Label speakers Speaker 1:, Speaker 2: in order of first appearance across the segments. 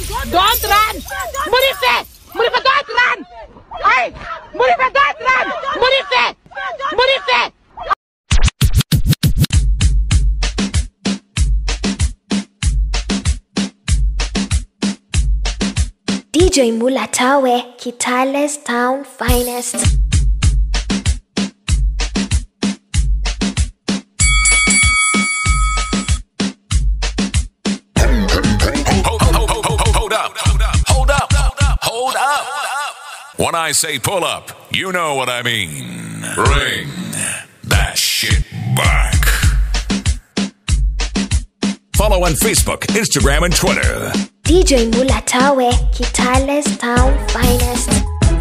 Speaker 1: Don't run! Murife! Murife, don't run! Hey! Murife, don't run! Murife! Murife!
Speaker 2: DJ Mulatawe, Kitale's town finest.
Speaker 3: Hold, hold, hold, hold, hold up. Hold up. Hold up. When I say pull up, you know what I mean. Bring that shit back. Follow on Facebook, Instagram, and Twitter.
Speaker 2: DJ Mulatawe, Kitale's town finest.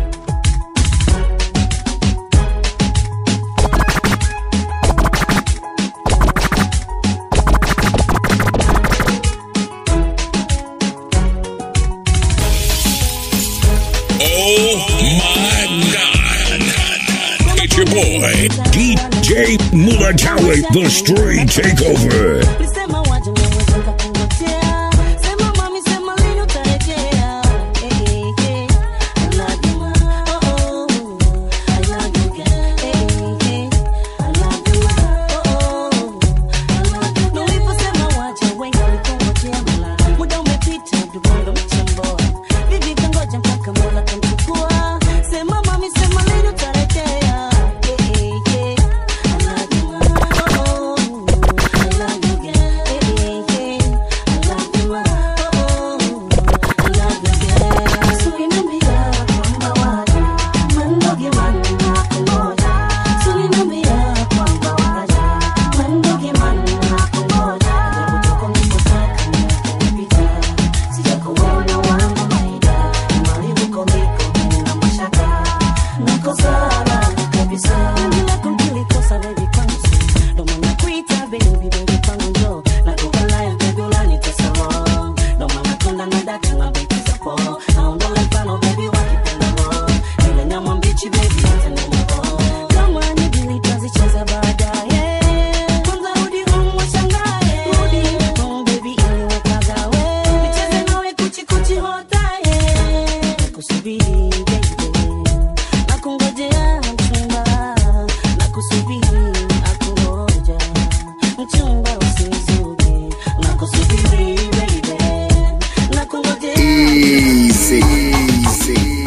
Speaker 3: Oh my God. It's your boy, DJ Mulatawe, the Street Takeover.
Speaker 4: Ulisema waje mwenyewe nikakungojea. Sema mami, sema lini utarejea. Eh, eh, eh. I love you, ma. Oh, oh. I love you, girl. Eh, eh, eh. I love you, ma. Oh, oh. I love you, girl. Na uliposema waje, wengi walikungojea, mala. Muda umepita, dubongo mchemboa. Vivi kangoja mpaka Mola kamchukua. Sema mami, sema lini utarejea. Eh, eh, eh. I love you, ma. Oh, oh. I love you, girl. Eh, eh, eh. I love you, ma. Oh, oh. I love you, girl. Sulinambia kwamba waje, mandoge manna kungoja. Sulinambia kwamba waje, mandoge manna kungoja. Japo toka nilipotaka nimepita, sijakuona wangu maida. Imani huko niko na mashaka, niko sawa kabisa. Penzi lako nilikosa baby kwangu ndo maana kuita baby baby kwangu njoo nakupa live baby unanitesa roho ndo maana konda na daka na beki za po naondole mfano baby wakipenda roho ile nyama mbichi baby itanemo kama ni bili tazicheza baadaye kwanza rudi home washangae rudi home baby ili wakagawe nicheze nawe kuchi kuchi hotaye nakusubiri baby nakungojea mchumba nakusubiri akungoja mchumba usizuge nakusubiri baby nakungojea
Speaker 5: Easy, easy, easy.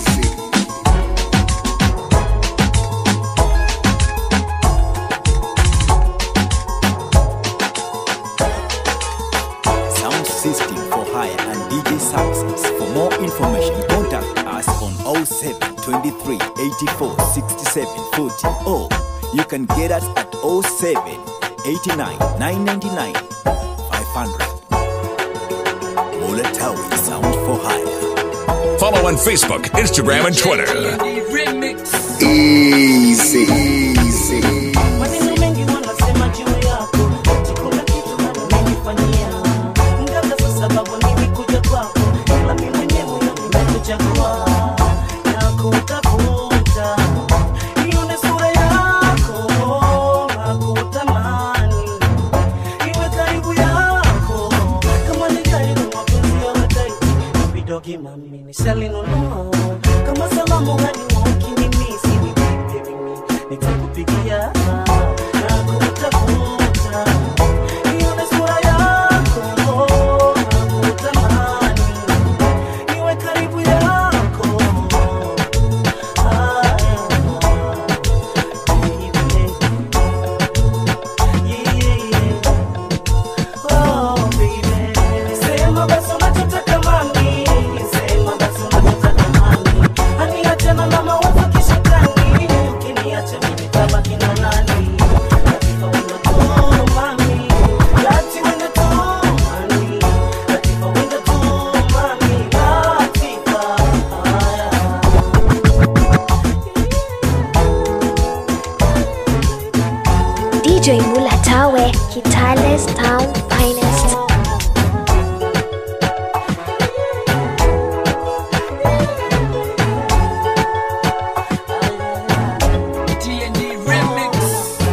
Speaker 6: Sound system for hire and DJ services. For more information, contact us on 07 23 84 67 40 or you can get us at 07 89 999 500. Mola Tower Sound for Hire.
Speaker 3: Follow on Facebook, Instagram, and Twitter.
Speaker 5: Easy, easy.
Speaker 4: Maneno mengi wanasema juu yako, eti kuna kitu bado umenifanyia. Mganga sasa sababu nilikuja kwako, ila mimi mwenyewe moyoni nimekuchagua. Nakutafuta, ione sura yako, nakutamani. Iwe karibu yako, kama ni gari na mapenzi yawe tight. Vidogi mami nishalinunua, kama salamu hadi wakinimisi, ni baby mimi nitakupigia nakutafuta ione sura yako nakutamani iwe karibu yako Haya, baby. Yeah, yeah. Oh, baby. Sema basi unachotaka mami, sema basi unachotaka mami. Hani achana na mawazo kishetani, ukiniacha mimi tabaki na nani? Latifa wendo tu mami, lati wendo tu mami, Latifa wendo tu mami, Latifa. Haya.
Speaker 2: DJ Mulatawe, Kitale's town finest.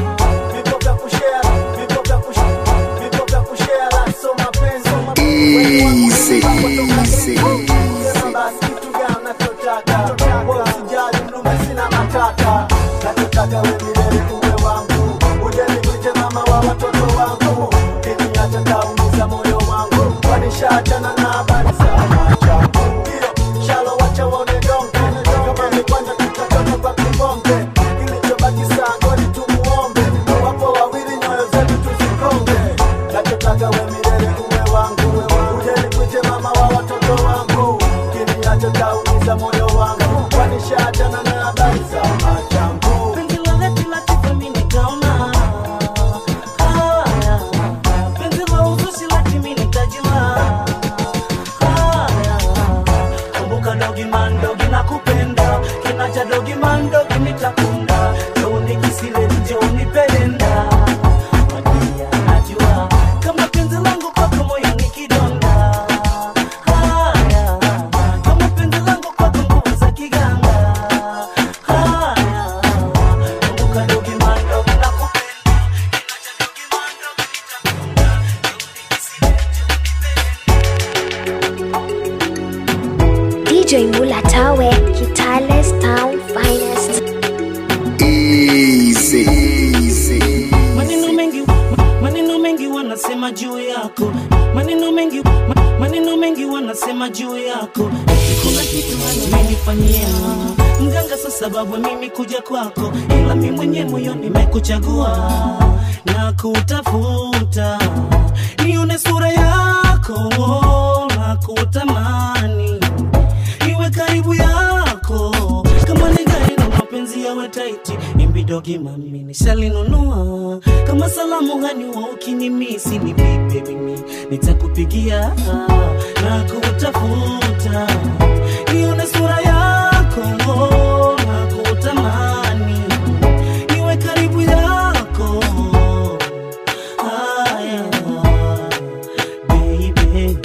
Speaker 5: Easy, Easy, easy.
Speaker 7: basi kitu gani nachotaka Wewe usijali mlume sina matata nachotaka we milele uwe wangu uje nikuite mama wa watoto wangu kiniacha taumiza moyo wangu kwanishaachana na habari za machangu hiyo shalo wacha waone donge kama mikwanja tutatoka kwa kibonge kilichobaki saa goli tumuombe wapo wawili nyoyo zetu tuzikonge nachotaka we milele uwe wangu uje nikuite mama wa watoto wangu kiniacha taumiza moyo wangu kwanishaachana na habari za machangu
Speaker 4: Penzi la leti la tifa mimi nikaona. Haya. Penzi la uzushi la kimi nitajua. Haya. Kumbuka dogi man dogi nakupenda. Kinacha dogi man dogi nitakunda. Joni kisile joni pelenda. Madia najua. Kama penzi langu kwako moyo ni kidonda. Haya. Kama penzi langu kwako nguvu za kiganga. Haya. Kumbuka dogi man dogi nakupenda. Kinacha dogi man dogi nitakunda. Joni kisile
Speaker 2: DJ Mulatawe, Kitale's town finest.
Speaker 5: Easy, easy.
Speaker 4: maneno mengi ma- maneno mengi wanasema juu yako maneno mengi ma- maneno mengi wanasema juu yako Eti kuna kitu amenifanyia mganga sa sababu mimi kuja kwako ila mi mwenye moyo nimekuchagua na kutafuta nione sura yako na kutamani iwe karibu yako kama ni gari na mapenzi yawe taiti imbidogi mami nishalinunua kama salamu hani wa ukinimisi ni vipe mimi nitakupigia na kutafuta nione sura yako na kutamani iwe karibu yako haya baby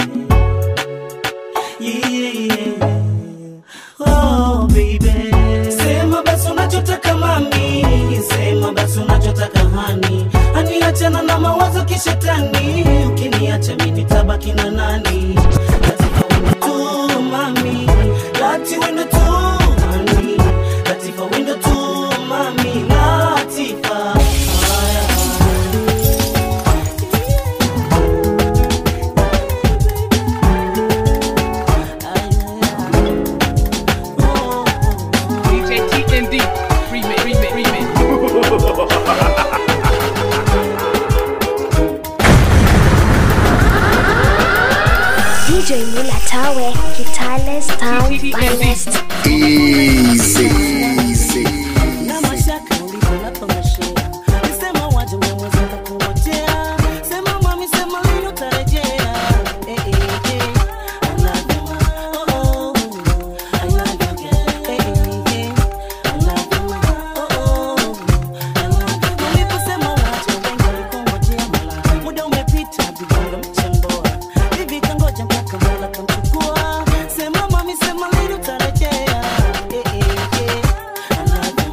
Speaker 4: yeah. Oh, baby. Sema basi unachotaka mami, sema basi unachotaka hani, hani achana na mawazo kishetani, ukiniacha mimi nitabaki na nani? Latifa wendo tu mami, lati wendo tu mami, Latifa wendo tu mami, Latifa. Haya.
Speaker 1: DJ TND. Remix, remix, remix.
Speaker 2: DJ Mulatawe, Kitale's town finest.
Speaker 5: Easy, easy.
Speaker 4: na mashaka ulivyonapongeshea nisema waje umewezeka kungojea sema mami sema lini utarejea Eh, eh, eh. I love you, ma. Oh, oh. I love you, girl. Eh, eh, eh. I love you, ma. Oh, oh. I love you. Uliposema waje wengi walikungojea mala muda umepita vidongo mchemboa hivi kangoja mpaka mola kamchukua sema mami sema lini utarejea Eh, eh, eh. I love you,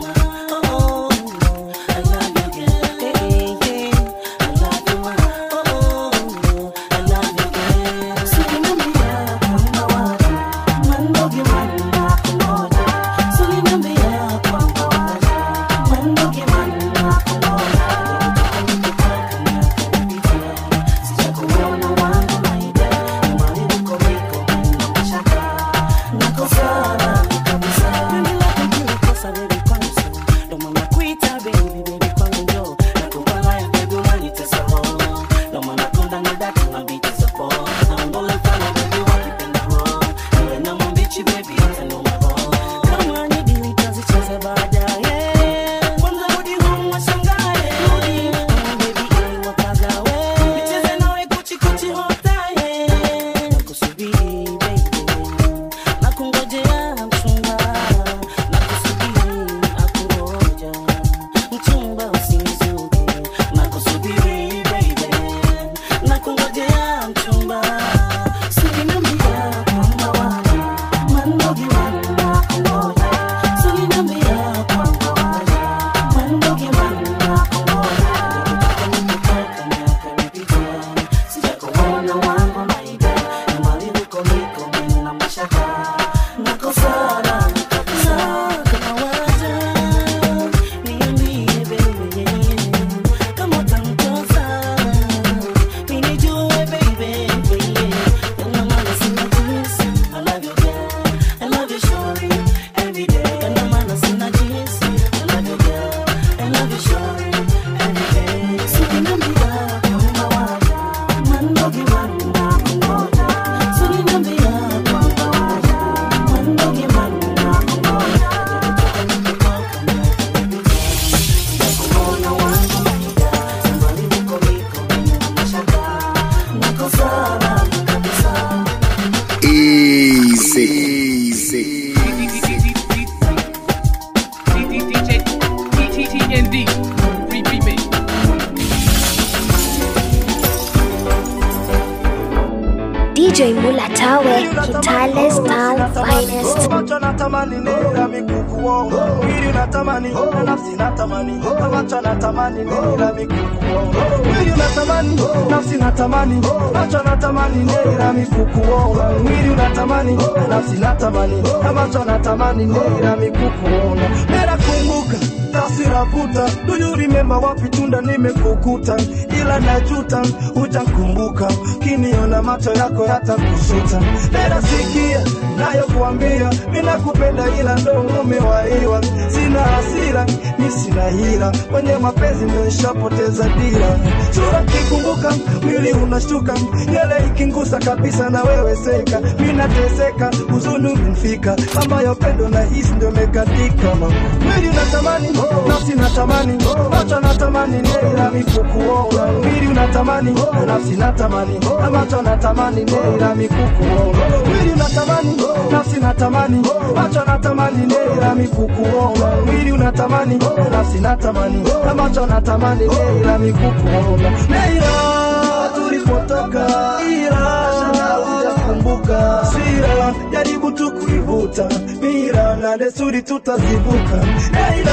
Speaker 2: Mulatawe, Kitale's town finest.
Speaker 7: macho natamani nira mikukuo mwili unatamani na nafsi natamani macho natamani nira mikukuo mwili unatamani nafsi natamani macho natamani nira mikukuo mwili unatamani na nafsi natamani macho natamani nira mikukuo nera kumbuka tasira vuta do you remember wapi tunda nimekukuta ila najuta hujakumbuka kiniona macho yako yatakusuta nera sikia nayo kuambia mina kupenda ila ndo umewaiwa sina hasira mi sina hila kwenye mapenzi nimeshapoteza dira sura kikumbuka mwili unashtuka nyele ikingusa kabisa na wewe seka mi nateseka huzuni umenifika ambayo pendo na hisi ndio mekatika mwili unatamani nafsi natamani macho natamani neira mikukuona mwili unatamani nafsi natamani macho natamani neira mikukuona mwili unatamani nafsi natamani macho natamani neira mikukuona mwili unatamani nafsi natamani macho natamani neira mikukuona neira tulipotoka ila hujakumbuka sira jaribu tu kuivuta mira na desturi tutazivuka neira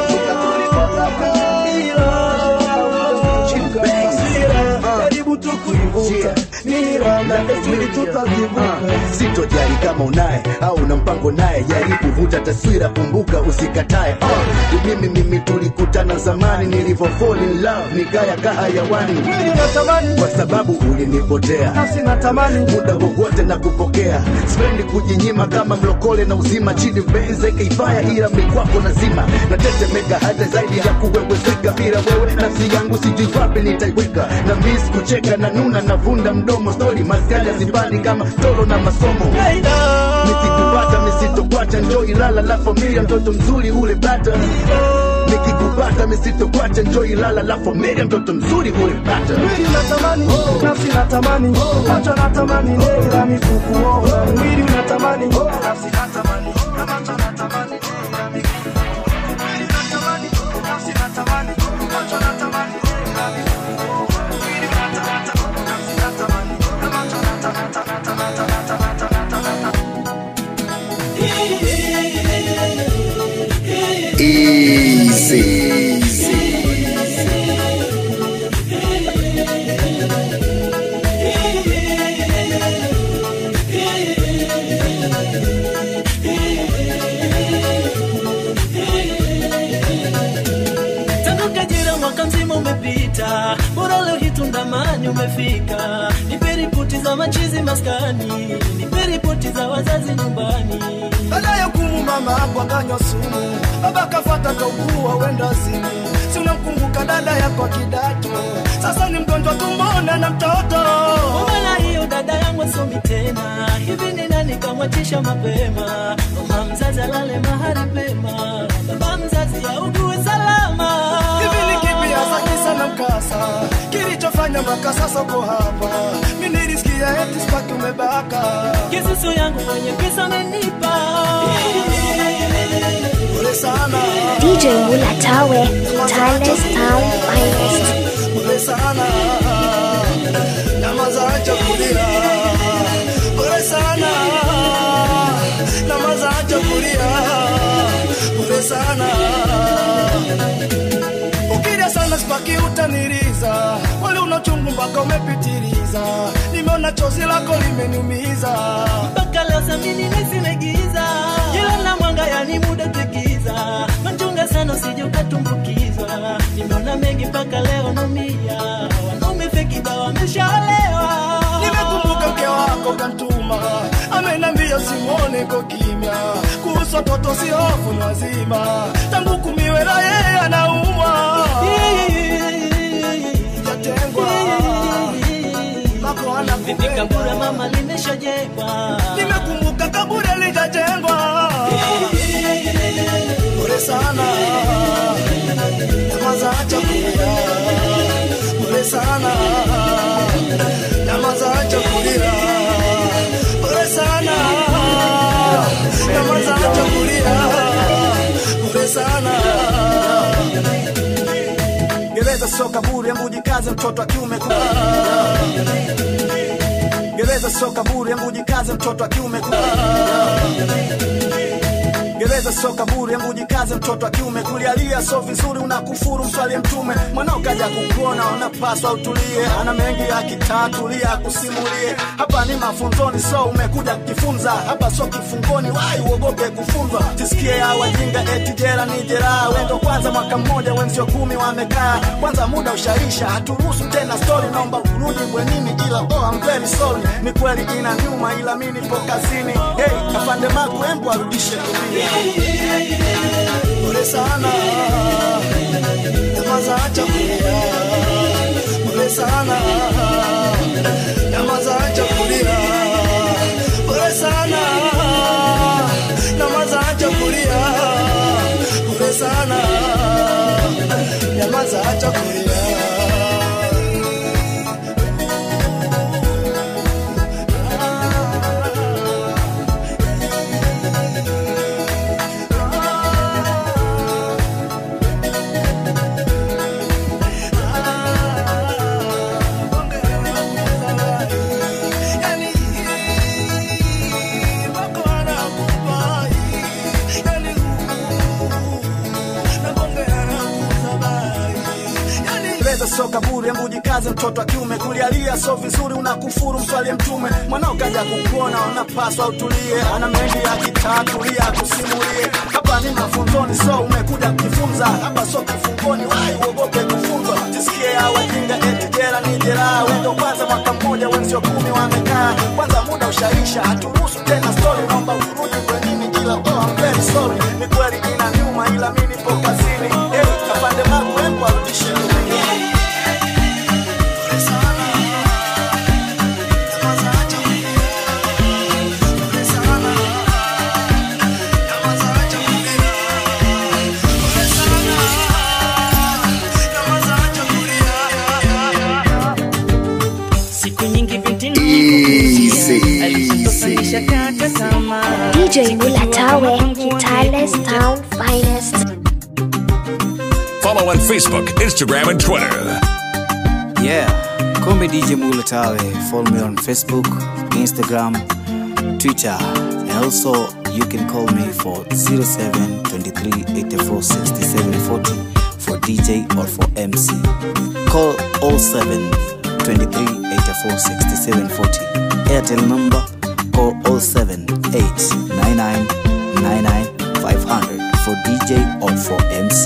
Speaker 7: tulipotoka ila hujakumbuka sira jaribu tu kuivuta mira na desturi tutazivuka
Speaker 8: sitojali kama unaye au una mpango naye jaribu vuta taswira kumbuka usikatae uh, mimi mimi tulikutana zamani nilivyo fall in love nikaya kahayawani
Speaker 7: mwili unatamani
Speaker 8: kwa sababu ulinipotea
Speaker 7: nafsi natamani
Speaker 8: muda wowote na kupokea spendi kujinyima kama mlokole na uzima chini benze kaifaya ila mikwako nazima natetemeka hata zaidi ya kuwewezeka bila wewe nafsi yangu sijui wapi nitaiweka na mis kucheka na nuna navunda mdomo stori maskani azibani kama toro na masomo nikikupata misitokwacha njo ilala la familia mtoto mzuri ule bata nikikupata misitokwacha njo ilala la familia mtoto mzuri ule bata
Speaker 7: mwili unatamani nafsi natamani macho natamani neira mikukuona mwili unatamani nafsi natamani macho natamani neira mikukuona mwili unatamani nafsi natamani macho natamani neira mikukuona mwili unatamani nafsi natamani macho
Speaker 5: Easy.
Speaker 9: tangu kajira mwaka mzima umepita bora leo hii tundamani umefika nipe ripoti za machizi maskani nipe ripoti za wazazi nyumbani
Speaker 7: baada ya kumu mama hapo akanywa sumu baba kafata kaugua wenda simu si unamkumbuka dada yako kidato sasa ni mgonjwa tumbona na mtoto
Speaker 9: Mbona hiyo dada yangu asomi tena hivi ni nani kamwachisha mapema mama mzazi alale mahali pema baba mzazi augue salama
Speaker 7: hivi ni kipi hasa kisa na mkasa kilichofanya mpaka sasa uko hapa mi nilisikia eti spaki umebaka
Speaker 9: kisusu yangu mwenye pesa amenipa
Speaker 7: pole sana
Speaker 2: DJ Mulatawe, Kitale's town finest.
Speaker 7: pole sana nyamaza acha kulia pole sana nyamaza acha kulia pole sana ukilia sana spaki utaniriza wale unachungu mpaka umepitiliza nimeona chozi lako limeniumiza
Speaker 9: mpaka leo samini nisimegiza jila na mwanga yani muda tegiza machunga sana usije ukatumbukizwa nimeona mengi mpaka leo numia wanaume fekiba wameshaolewa
Speaker 7: nimekumbuka mke wako kantuma amenambia simone ko kimya kuhusu watoto si hofu ni wazima tangu kumiwela yeye anaumwa jatengwa mako
Speaker 9: vipi kabura
Speaker 7: anakupenda
Speaker 9: mama limeshajengwa
Speaker 7: nimekumbuka kaburi alijajengwa pole sana nyamaza acha kulia pole sana nyamaza acha kulia pole sana nyamaza acha kulia pole sana gereza sio kaburi, hebu jikaze mtoto wa kiume ku- gereza sio kaburi hebu jikaze mtoto wa kiume gereza sio kaburi hebu jikaze mtoto wa kiume kulialia so vizuri unakufuru mswalie mtume mwanao kaja kukuona unapaswa utulie ana mengi akitatulia akusimulie hapa ni mafunzoni so umekuja kujifunza hapa so kifungoni wai uogope kufunzwa tisikie ya wajinga eti jera ni jeraha wendo kwanza mwaka mmoja wenzio kumi wamekaa kwanza muda ushaisha haturuhusu tena story naomba urudi bwenini ila oh, I'm very sorry ni kweli ina nyuma ila mi nipo kazini hey, afande maku embu arudishe dunia pole sana nyamaza acha kulia pole sana nyamaza acha kulia pole sana nyamaza acha kulia pole sana nyamaza acha kulia gereza sio kaburi hebu jikaze mtoto wa kiume kulialia so vizuri unakufuru mswalie mtume mwanao kaja kukuona unapaswa utulie ana mengi akitatulia akusimulie hapa ni mafunzoni so umekuja kujifunza hapa so kifungoni wai uogope kufunzwa tisikie ya wajinga eti jera ni jeraha wendo kwanza mwaka mmoja wenzio kumi wamekaa kwanza muda ushaisha haturuhusu tena story naomba urudi kwenini ila oh, I'm very sorry ni kweli ina nyuma ila mi nipo kazini hey, afande magu embu arudishe dunia
Speaker 9: siku nyingi binti namkuzia alishatosalisha kata tamaa
Speaker 2: DJ Mulatawe, Kitale's Town Finest.
Speaker 3: Follow on Facebook, Instagram, and Twitter.
Speaker 10: Yeah, call me DJ Mulatawe. Follow me on Facebook, Instagram, Twitter, and also you can call me for 07 23 84 67 40 for DJ or for MC. Call 07 23 84 67 40. Airtel number call 07 8 99 99 500 for DJ or for MC.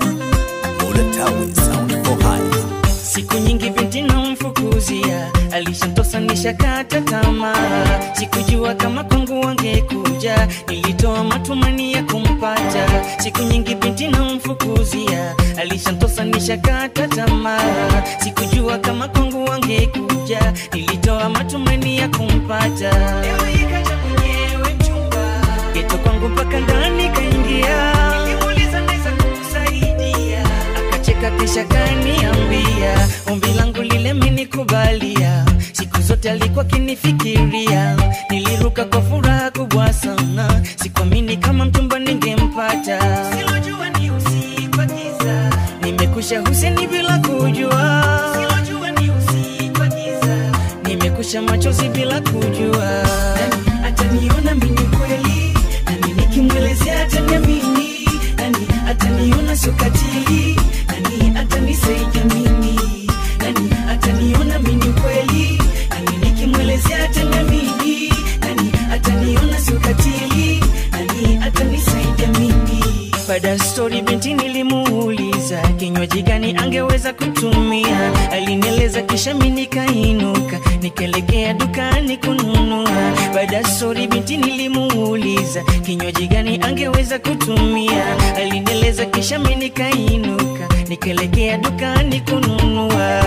Speaker 10: Mulatawe sound for hire.
Speaker 9: siku nyingi binti namfukuzia alishantosanisha kata tamaa sikujua kama kwangu wangekuja nilitoa matumani ya kumpata siku nyingi binti namfukuzia alishantosanisha kata tamaa sikujua kama kwangu wangekuja nilitoa matumani ya kumpata Leo ikaja mwenyewe mchumba geto kwangu mpaka ndani kaingia nilimuuliza naweza kukusaidia akacheka kisha kaniambia ombi langu lile menikubalia siku zote alikuwa kinifikiria niliruka kwa furaha kubwa sana sikuamini kama mchumba ningempata Silojua ni usiku wa giza. nimekusha huseni bila kujua Silojua ni usiku wa giza. nimekusha machozi bila kujua Nani ataniona mimi kweli nani nikimwelezea ataniamini nani ataniona sokatili nani atanisaidia mimi nani ataniona mimi kweli nani nikimwelezea ataniamini nani ataniona sokatili nani atanisaidia mimi baada ya stori binti nilimuuliza kinywaji gani angeweza kutumia alinieleza kisha mi nikainuka nikaelekea dukani kununua baada ya stori binti nilimuuliza kinywaji gani angeweza kutumia alinieleza kisha mi nikainuka nikaelekea dukani kununua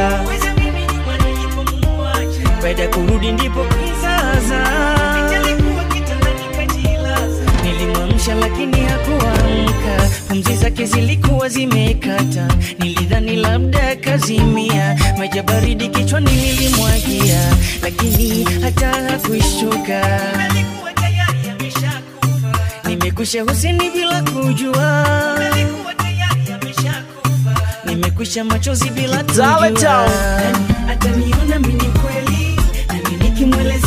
Speaker 9: baada ya kurudi ndipo kizaza nilimwamsha lakini hakuamka pumzi zake zilikuwa zimekata nilidhani labda kazimia maji ya baridi kichwani nilimwagia lakini hata hakuishtuka nimekusha huseni bila kujua nimekusha machozi bila
Speaker 7: Tawe
Speaker 9: kujua
Speaker 7: Town.
Speaker 9: ataniona mimi kweli nani nikimweleza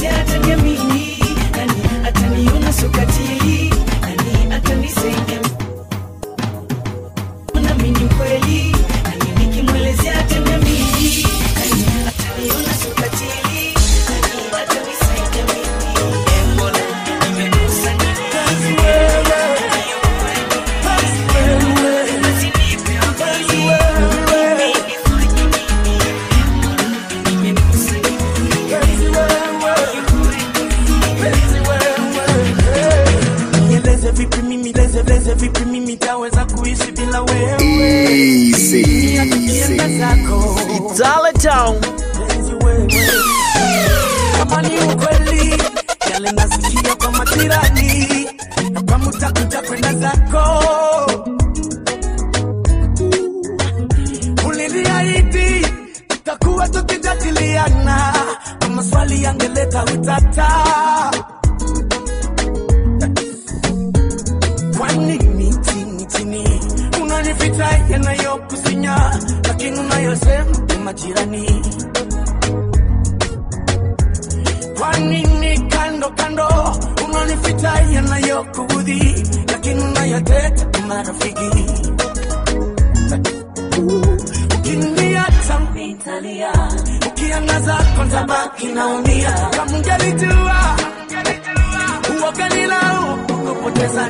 Speaker 11: vita yanayokusinya lakini unayosema ni majirani kwa nini kando kando unanifita yanayokuudhi lakini unayoteta ni marafiki ukiniacha nitalia ukiangaza kwanza baki naumia kama ungelijua uoganilau kupoteza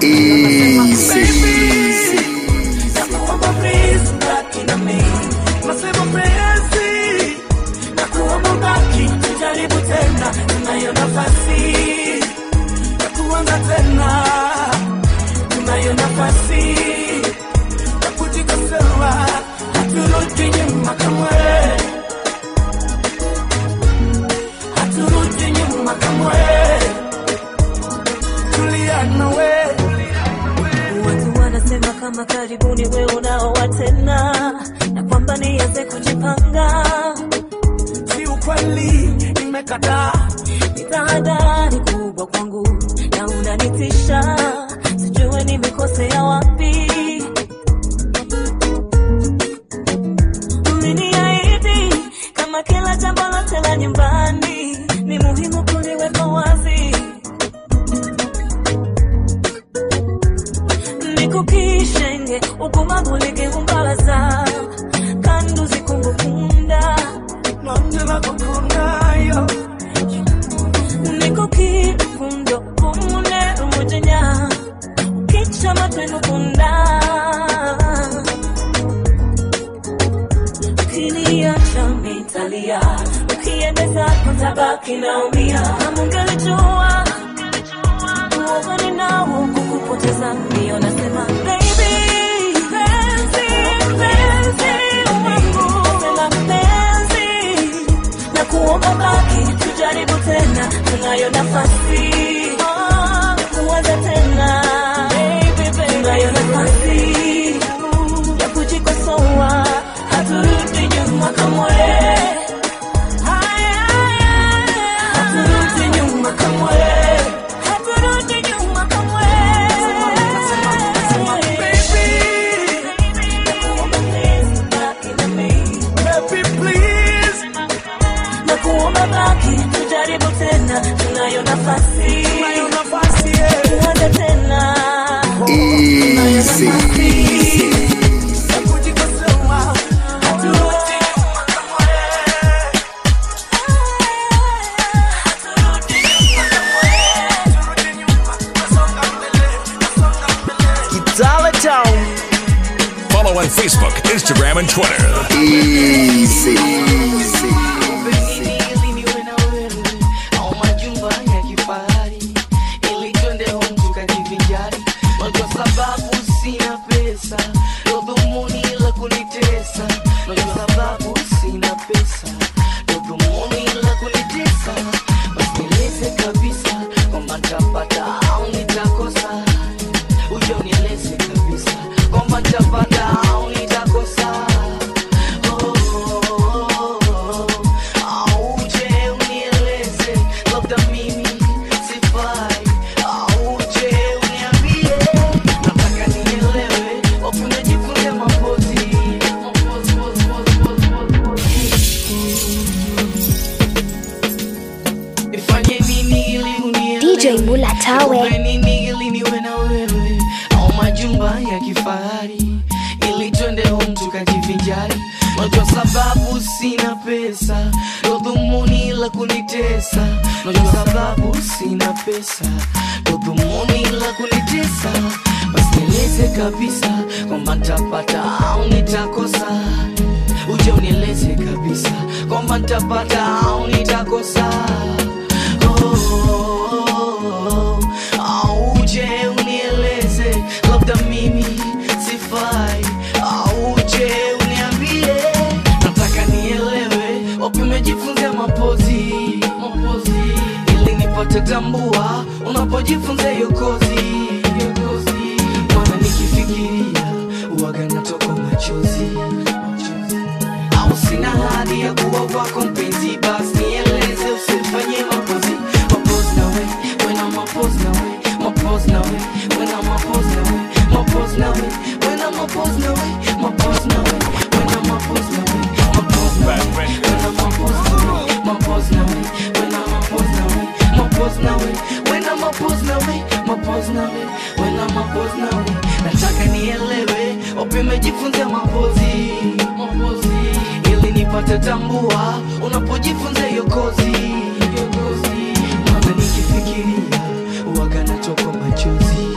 Speaker 11: nakuomba please baki na mimi nasema penzi nakuomba baki tujaribu tena tunayo nafasi ya kuanza tena tunayo nafasi ya kujikosoa haturudi nyuma kamwe haturudi nyuma kamwe tulia nawe
Speaker 4: watu wanasema kama karibuni we unaoa tena na kwamba nianze kujipanga
Speaker 11: si ukweli nimekataa
Speaker 4: ni tahadhari kubwa kwangu na unanitisha sijue nimekosea wapi umeniahidi kama kila jambo lote la nyumbani ni muhimu kuliweka wazi nikukishenge ukumagulike umbalaza kandu zikungukunda
Speaker 11: nongela kukundayo
Speaker 4: nikukifundo kumune umujenya ukicha matwenukunda ukiniacha mitalia ukiendeza kutabaki naumia amungelijua uogani nao kukupoteza mbio nasema baby penzi penzi wangu nasema penzi na kuomba baki tujaribu tena tunayo nafasi Ah, kuanza tena tunayo nafasi ya kujikosoa haturudi nyuma kamwe haturudi nyuma kamwe haturudi nyuma kamwe
Speaker 11: Baby, please.
Speaker 4: na kuomba baki tujaribu tena tunayo nafasi
Speaker 11: Tunayo nafasi, yeah.
Speaker 4: kuanza tena tunayo nafasi
Speaker 11: ya kujikosoa haturudi nyuma kamwe
Speaker 12: Kitale Town.
Speaker 3: Follow on Facebook, Instagram, and Twitter.
Speaker 12: Easy.
Speaker 13: au majumba ya kifahari ili twende home tukajivinjari kwa sababu sina pesa ndo dhumuni la kunitesa na kwa sababu sina pesa ndo dhumuni la kunitesa basi nieleze kabisa kwamba nitapata au nitakosa uja unieleze kabisa kwamba nitapata au nitakosa auje unieleze labda mimi sifai auje uniambie nataka nielewe wapune jifunze mapozi ifanye nini ili unielewe
Speaker 2: DJ Mula Tawe.
Speaker 13: Nikupe nini ili niwe na wewe au majumba ya kifahari ili twende home tukajivinjari na kwa sababu sina pesa ndo dhumuni la kunitesa na kwa sababu sina pesa ndo dhumuni la kunitesa basi nieleze kabisa kwamba nitapata au nitakosa uje unieleze kabisa kwamba nitapata au nitakosa oh, auje unieleze labda mimi sifai auje uniambie nataka nielewe wapi umejifunzia mapozi mapozi ili nipate tambua unapojifunza hiyo kozi hiyo kozi maana nikifikiria uwaga natoka machozi au sina hadi ya kuwa wako mpenzi basi nieleze usifanye mapozi mapozi nawe wena mapozi nawe mapozi nawe wena mapozi nawe mapozi nawe wena mapozi nawe pose nawe when I'm a pose nawe mapose nawe when I'm a pose nawe nataka nielewe wapi umejifunzia mapozi mapozi ili nipate tambua unapojifunza hiyo kozi hiyo kozi maana nikifikiria uwaga natokwa machozi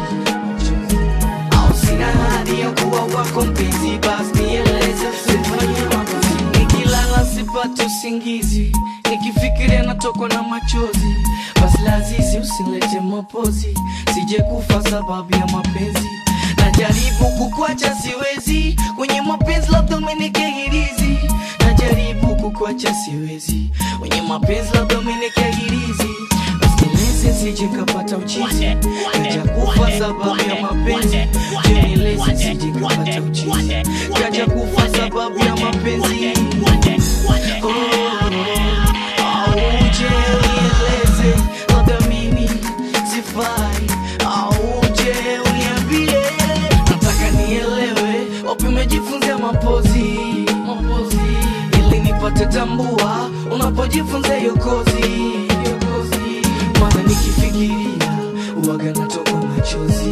Speaker 13: au sina hadi ya kuwa wako mpenzi basi nieleze usifanye makosa nikilala sipati usingizi nikifikiria natokwa na machozi basi lazizi usilete mapozi sije kufa sababu ya mapenzi najaribu kukwacha siwezi kwenye mapenzi labda umenekehirizi najaribu kukwacha siwezi kwenye mapenzi labda umenekehirizi Nieleze sije kapata uchizi kaja kufa sababu ya mapenzi nieleze sije kapata uchizi kaja kufa sababu ya mapenzi Oh, au uje unieleze labda mimi sifai au uje uniambie nataka nielewe wapi umejifunzia mapozi mapozi ili nipate tambua unapojifunza hiyo kozi hiyo kozi maana nikifikiria uwaga natoka machozi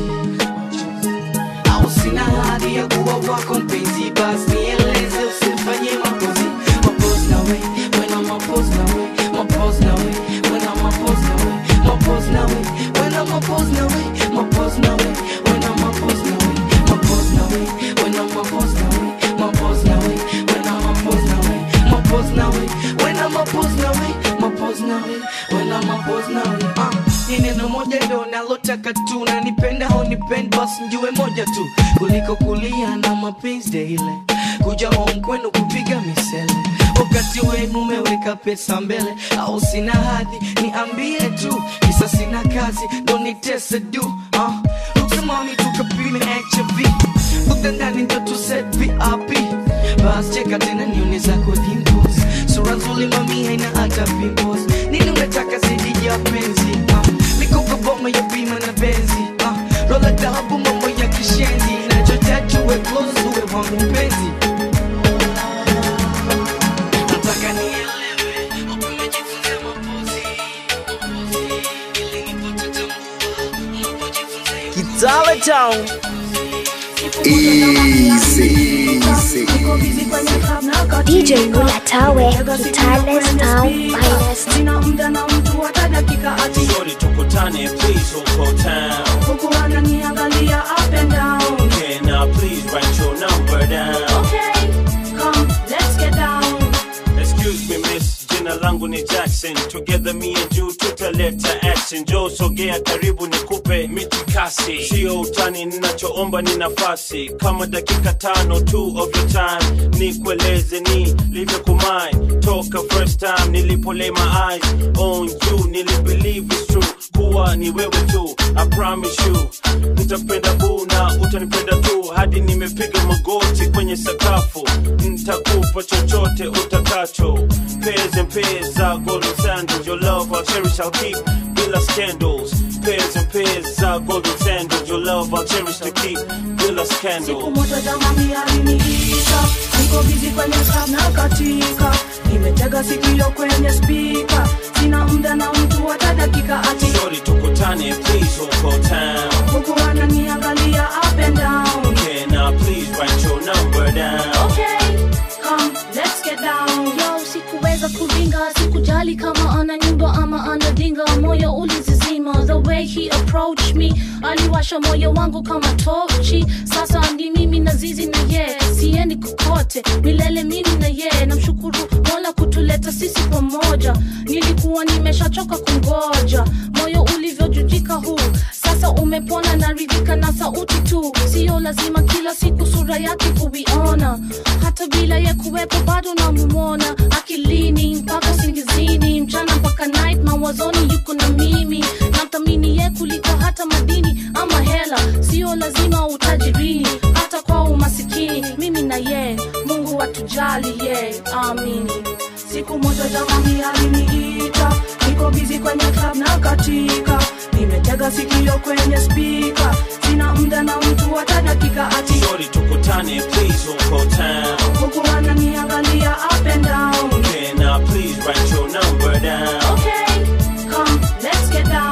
Speaker 13: au sina hadi ya kuwa wako mpenzi basi nieleze usifanye mapozi mapozi nawe wena mapozi nawe mapozi nawe wena mapozi nawe mapozi nawe wena mapozi nawe mapozi nawe wena mapozi nawe mapozi nawe wena mapozi nawe mapozi nawe wena mapozi nawe mapozi nawe wena mapozi nawe mapozi nawe wena mapozi nawe Ah, ni neno moja ndo nalotaka tu na nipenda au nipend basi njue moja tu kuliko kulia na mapenzi daily kuja home kwenu kupiga misele wakati wenu umeweka pesa mbele au sina hadhi niambie tu kisa sina kazi ndo nitese du uh, uksimami tukapime HIV utandani ndo tuset vip bas cheka tena nione zako dimples sura nzuri mami haina hata pimples nini unataka zaidi ya penzi uh, mikopo boma ya bima na benzi uh, rola dhahabu mambo ya kishenzi nachotaji uwe close uwe wangu mpenzi nataka nielewe wapi umejifunzia mapozi mapozi ili nipate tambua unapojifunza hiyo
Speaker 12: Kitale Town. Easy.
Speaker 2: DJ Mulatawe, Kitale's Town Finest.
Speaker 4: sina muda na mtu hata dakika ati
Speaker 14: Shorty tukutane please huko town
Speaker 4: huku ananiangalia up and down
Speaker 14: Can I please write your number down
Speaker 4: okay come let's get down
Speaker 14: Excuse me miss, jina langu ni Jackson Together me and you tutaleta action Joe sogea karibu nikupe mitikasi Sio utani ninachoomba ni nafasi Kama dakika tano two of your time Nikueleze ni livyo kumai Toka first time nilipo lay my eyes on you Nili believe it's true kuwa ni wewe tu I promise you Nitapenda boo na utanipenda tu Hadi nimepiga magoti kwenye sakafu Nitakupa chochote utakacho Pairs and pairs za golden sandals Your love I'll cherish I'll keep bila scandals Pairs and pairs za golden sandals Your love I'll cherish to keep bila
Speaker 4: siku
Speaker 14: scandals
Speaker 4: moja jamani aliniita niko bizi kwenye sab na katika nimetega sikio kwenye spika sina muda na mtu hata dakika ati
Speaker 14: Shorty tukutane please huko town
Speaker 4: huku ananiangalia up and down
Speaker 14: Can I please write your number down
Speaker 4: okay come let's get down
Speaker 15: yo sikuweza kuringa sikujali kama ana nyumba ama ana dinga moyo ulizizima the way he approached me aliwasha moyo wangu kama tochi sasa ni mimi na zizi na ye siendi kokote milele mimi na ye namshukuru mola kutuleta sisi pamoja nilikuwa nimeshachoka kungoja moyo ulivyojujika huu sasa umepona naridhika na sauti tu sio lazima kila siku sura yake kuiona hata bila ya kuwepo bado namumona akilini mpaka singizini mchana mpaka night mawazoni yuko na mimi namthamini ye kuliko hata madini ama hela sio lazima utajirini hata kwa umasikini mimi na ye mungu atujali ye amini
Speaker 4: siku moja jamani aliniita niko bizi kwenye club na katika nimetega sikio kwenye spika sina muda na mtu hata dakika ati
Speaker 14: Shorty tukutane please huko town
Speaker 4: huku ananiangalia up and down
Speaker 14: Can I please write your number down
Speaker 4: okay come let's get down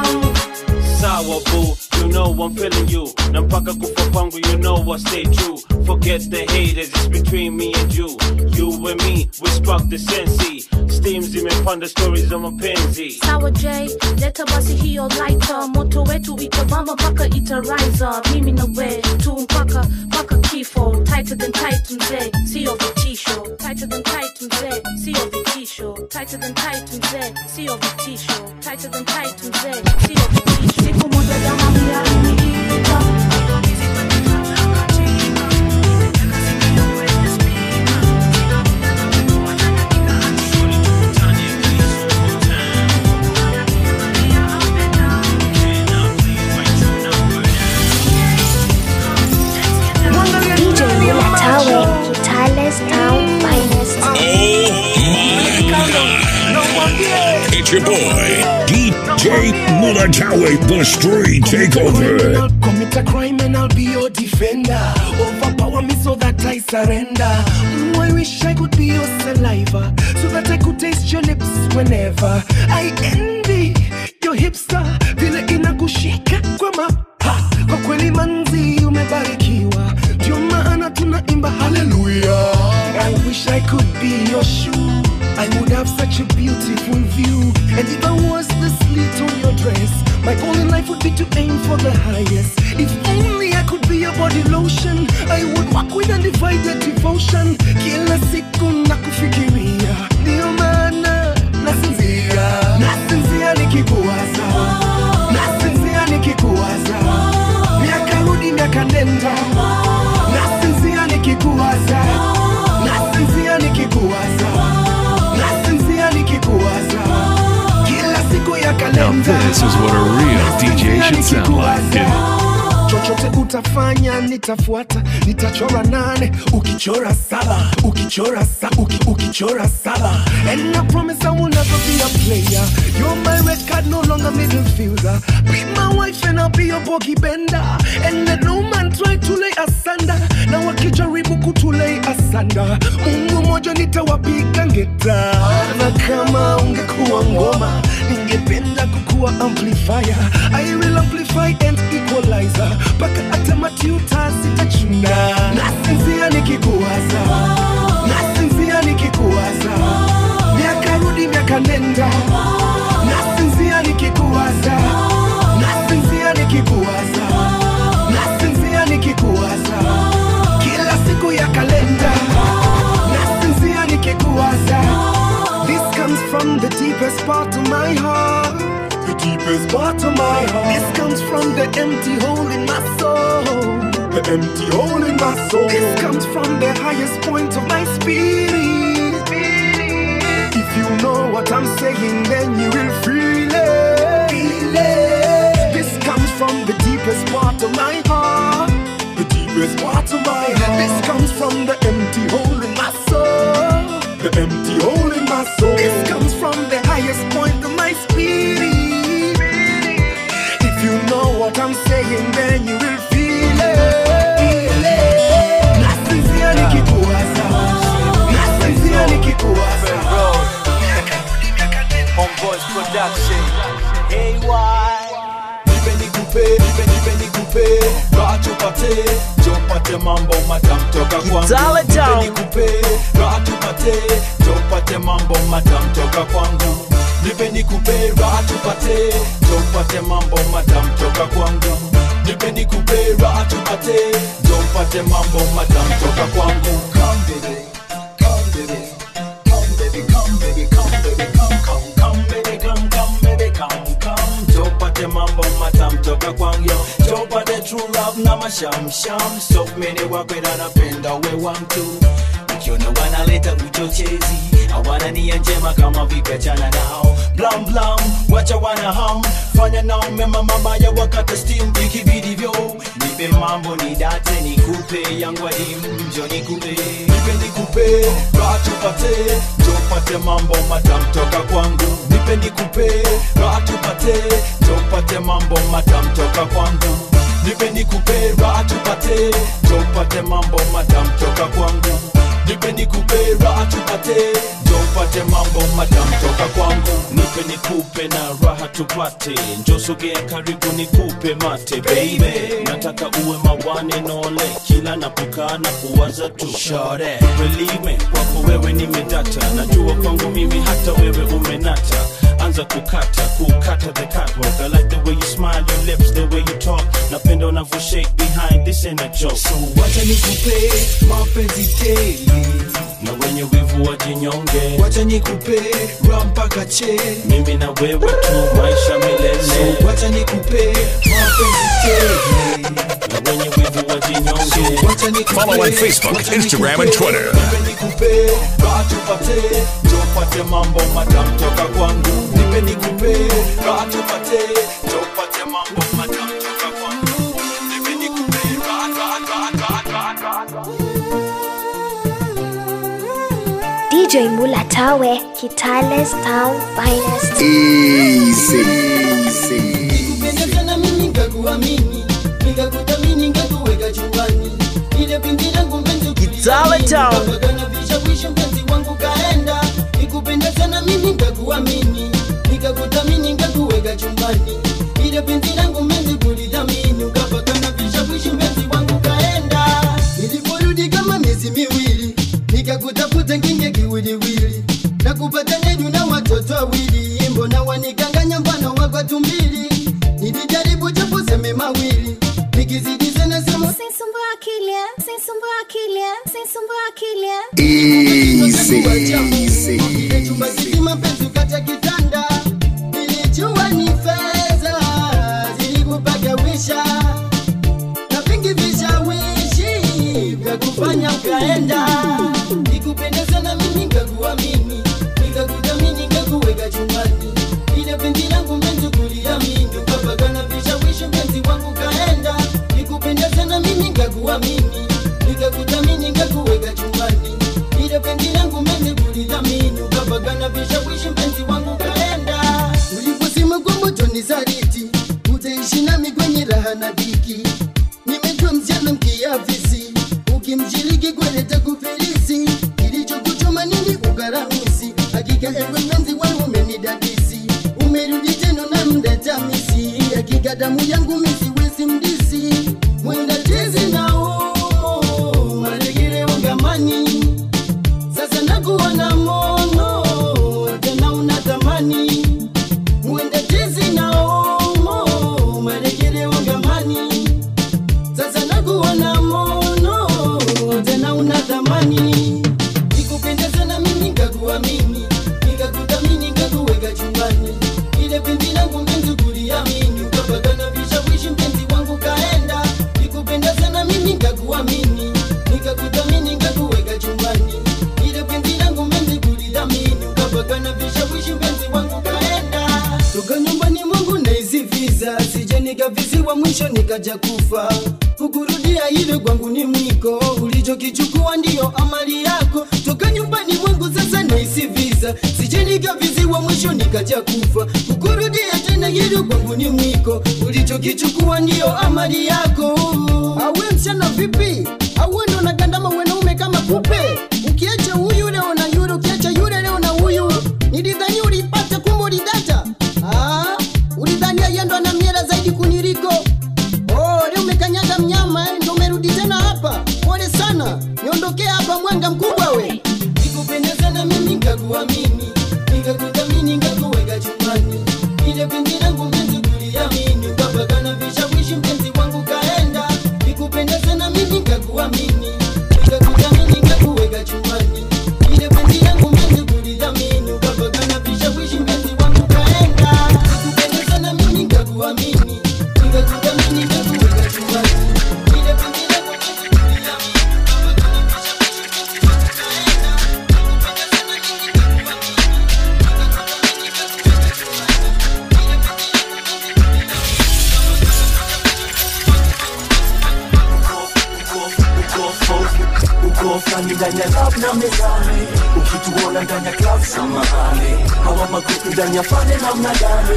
Speaker 14: my boo you know I'm feeling you na mpaka kufa kwangu you know I stay true forget the haters it's between me and you you and me we spark the sensi steam zimepanda stories za mapenzi
Speaker 15: sawa j leta basi hiyo lighter moto wetu itabamba mpaka itariza mimi na we tu mpaka mpaka kifo tighter than tight mzee sio vitisho tighter than tight mzee sio vitisho tighter than tight mzee sio vitisho tighter than tight mzee sio vitisho siku moja jamaa mlialiniita
Speaker 2: DJ Mulatawe, Tyler's Town Finest.
Speaker 3: It's your boy, DJ Mulatawe, the street takeover.
Speaker 11: I'll commit a crime and I'll be your defender. Overpower me so that I surrender. Mm, I wish I could be your saliva so that I could taste your lips whenever. I envy your hipster vile inakushika kwa mapa. Kwa kweli manzi umebarikiwa, ndio maana tunaimba haleluya. I wish I could be your shoe. I would have such a beautiful view. And if I was the slit on your dress, my goal in life would be to aim for the highest. If only I could be your body lotion, I would walk with undivided devotion. Kila siku nakufikiria, ndio maana nasinzia, nasinzia nikikuwaza, nasinzia nikikuwaza, miaka rudi miaka nenda, nasinzia nikikuwaza, nasinzia nikikuwaza, nasinzia nikikuwaza, kila siku ya
Speaker 16: Now
Speaker 11: kalenda.
Speaker 16: this is what a real DJ should sound like.
Speaker 11: chochote utafanya nitafuata nitachora nane ukichora saba ukichora sa uki, ukichora saba and I promise I will never be a player you're my red card no longer middle fielder be my wife and I'll be your bogey bender and let no man try to lay asunder na wakijaribu kutulei asanda mungu moja nitawapiga ngeta na kama ungekuwa ngoma ningependa kukuwa amplifier I will amplify and equalizer mpaka hata matuta zitachuna nasinzia nikikuwaza nasinzia nikikuwaza miaka rudi miaka nenda nasinzia nikikuwaza nasinzia nikikuwaza nasinzia nikikuwaza kila siku ya kalenda nasinzia nikikuwaza this comes from the deepest part of my heart the deepest part of my heart. This comes from the empty hole in my soul. The empty hole in my soul. This comes from the highest point of my spirit. If you know what I'm saying, then you will feel it. Feel it. This comes from the deepest part of my heart. The deepest part of my heart. This comes from the empty hole in my soul. The empty hole in my soul. This comes from the highest point of my spirit. If you know what I'm saying, then you will feel it. Feel it. Nasinzia nikikuwaza. Nasinzia nikikuwaza.
Speaker 17: Homeboys Production. AY. Nipe nikupe, nipe nipe nikupe, raha tupate, jopate mambo matam toka kwangu.
Speaker 12: Kitale Town.
Speaker 17: Nipe nikupe, raha tupate, jopate mambo matam toka kwangu. Nipe nikupe, raha tupate, jopate mambo matam toka kwangu. Nipe nikupe, raha tupate, jopate mambo matam toka kwangu. Come baby, come baby, come baby, come baby, come baby, come, come, come baby, come, come baby, come, come. Jopate mambo matam toka kwangu yo. Jopate true love na mashamsham. So many wakwenda napenda we wantu. Ukiona wanaleta uchochezi hawana nia njema kama vipachana nao blam blam wacha wana ham fanya nao mema mabaya wakata steam ikividivyo nipe mambo ni date nikupe yangu adimu njo nikupe nipe nikupe raha tupate tupate mambo matam toka kwangu nipe nikupe raha tupate tupate mambo matam toka kwangu nipe nikupe raha tupate tupate mambo matam toka kwangu nipe nikupe raha tupate njo upate mambo madam toka kwangu
Speaker 14: nipe nikupe na raha tupate njosogea karibu nikupe mate baby nataka uwe mawane nole kila napokaa na kuwaza tu
Speaker 17: Shore.
Speaker 14: Believe me, kwako wewe nimedata najua kwangu mimi hata wewe umenata anza kukata kukata the catwalk I like the way you smile your lips the way you talk napenda unavyo shake behind this ain't a joke so
Speaker 17: wacha nikupe mapenzi tele
Speaker 14: na wenye wivu wajinyonge
Speaker 17: wacha nikupe raha mpaka che
Speaker 14: mimi na wewe tu maisha milele
Speaker 17: so wacha nikupe mapenzi tele
Speaker 14: na wenye wivu wajinyonge
Speaker 17: so wacha nikupe
Speaker 3: Follow on Facebook,
Speaker 17: wacha
Speaker 3: Instagram,
Speaker 17: nikupe,
Speaker 3: and Twitter.
Speaker 17: nipe nikupe raha tupate njo upate mambo madam toka kwangu nipe nikupe raha tupate njo upate mambo madam toka kwangu nipe nikupe raha raha raha raha raha raha
Speaker 2: DJ Mulatawe, Kitale's town finest.
Speaker 18: Nikupenda sana mimi nikakuamini, nikakuthamini nikakuweka chumbani. Ile pindi langu mpenzi
Speaker 12: Kitale Town.
Speaker 18: ukapigana vishawishi mpenzi wangu kaenda. Nikupenda sana mimi nikakuamini, nikakuthamini nikakuweka chumbani. Ile pindi langu mpenzi kulithamini, ukapigana vishawishi mpenzi wangu kaenda. Niliporudi kama miezi miwili, nikakutafuta kinge kiwiliwili na kupata neju na watoto wawili, mbona wanikanganya mfano wako tumbili. Nilijaribu japo seme mawili, nikizidi sana sema
Speaker 2: Sisumbua akili, sisumbua akili, sisumbua akili.
Speaker 18: Ile chumba kizima penzi ukata kitanda, nilijua ni fedha zilikupagawisha na vingi vishawishi vya kufanya ukaenda. Nikupenda sana mimi nikakuamini, nikakuthamini nikakuweka chumbani. Ile penzi langu mpenzi kuliamini, ukapagana vishawishi mpenzi wangu kaenda. Nikupenda sana mimi nikakuamini, nikakuthamini nikakuweka chumbani. Ile penzi langu mpenzi kulithamini, ukapagana vishawishi mpenzi wangu kaenda. Uliposema kwamba utonisaliti, utaishi nami kwenye raha na dhiki nimejua msichana mkiafisi ukimshiriki kweleta kufilisi kilichokuchoma nini ugaramisi hakika ewe mpenzi wangu umenidadisi umerudi tena na mdatamisi hakika damu yangu misiwezi mdisi mwenda tezi na umo malegere ungamani sasa nakuwa na mono tena unatamani mwenda tezi na umo malegere ungamani sasa nakuwa na mono tena una thamani nikupenda sana mimi nikakuamini nikakuthamini nikakuweka chumbani ile pindi langu mpenzi kuliamini ukapagana vishawishi mpenzi wangu kaenda nikupenda sana mimi nikakuamini nikakuthamini nikakuweka chumbani ile pindi langu mpenzi kulithamini ukapagana vishawishi mpenzi wangu kaenda toka nyumbani mwangu naisifiza sije nikavisiwa mwisho nikaja kufa kukurudia ile kwangu ni mwiko ulichokichukua ndiyo amali yako toka nyumbani mwangu sasa naisifiza sije nikavisiwa mwisho nikaja kufa kukurudia tena ile kwangu ni mwiko ulichokichukua ndiyo amali yako awe msichana vipi awe ndo nagandama wanaume kama kupe ukiacha huyu leo na yule ukiacha yule leo na huyu nilidhani ulipata kumbe ulidata ah, ulidhania yeye ndo ana miela zaidi kuniliko oh, leo umekanyaga mnyama eh, ndo umerudi tena hapa pole sana niondokee hapa mwanga mkubwa we nikupenda sana mimi nikakuamini nikakuthamini nikakuweka chumbani ile pindi langu mpenzi kuliamini ukapagana vishawishi mpenzi wangu kaenda nikupenda sana mimi nikakuamini nikakuthamini nikakuweka chumbani ile penzi langu mpenzi kulithamini ukapagana vishawishi mpenzi wangu kaenda nikupenda sana mimi nikakuamini nikakuthamini nikakuweka chumbani ile penzi langu mpenzi kulithamini ukapagana vishawishi mpenzi wangu kaenda nikupenda sana mimi nikakuamini nikakuthamini nikakuweka chumbani
Speaker 17: uko fulani ndani ya lab na mezani ukituona ndani ya club samahani hawa makuku ndani ya fane namna gani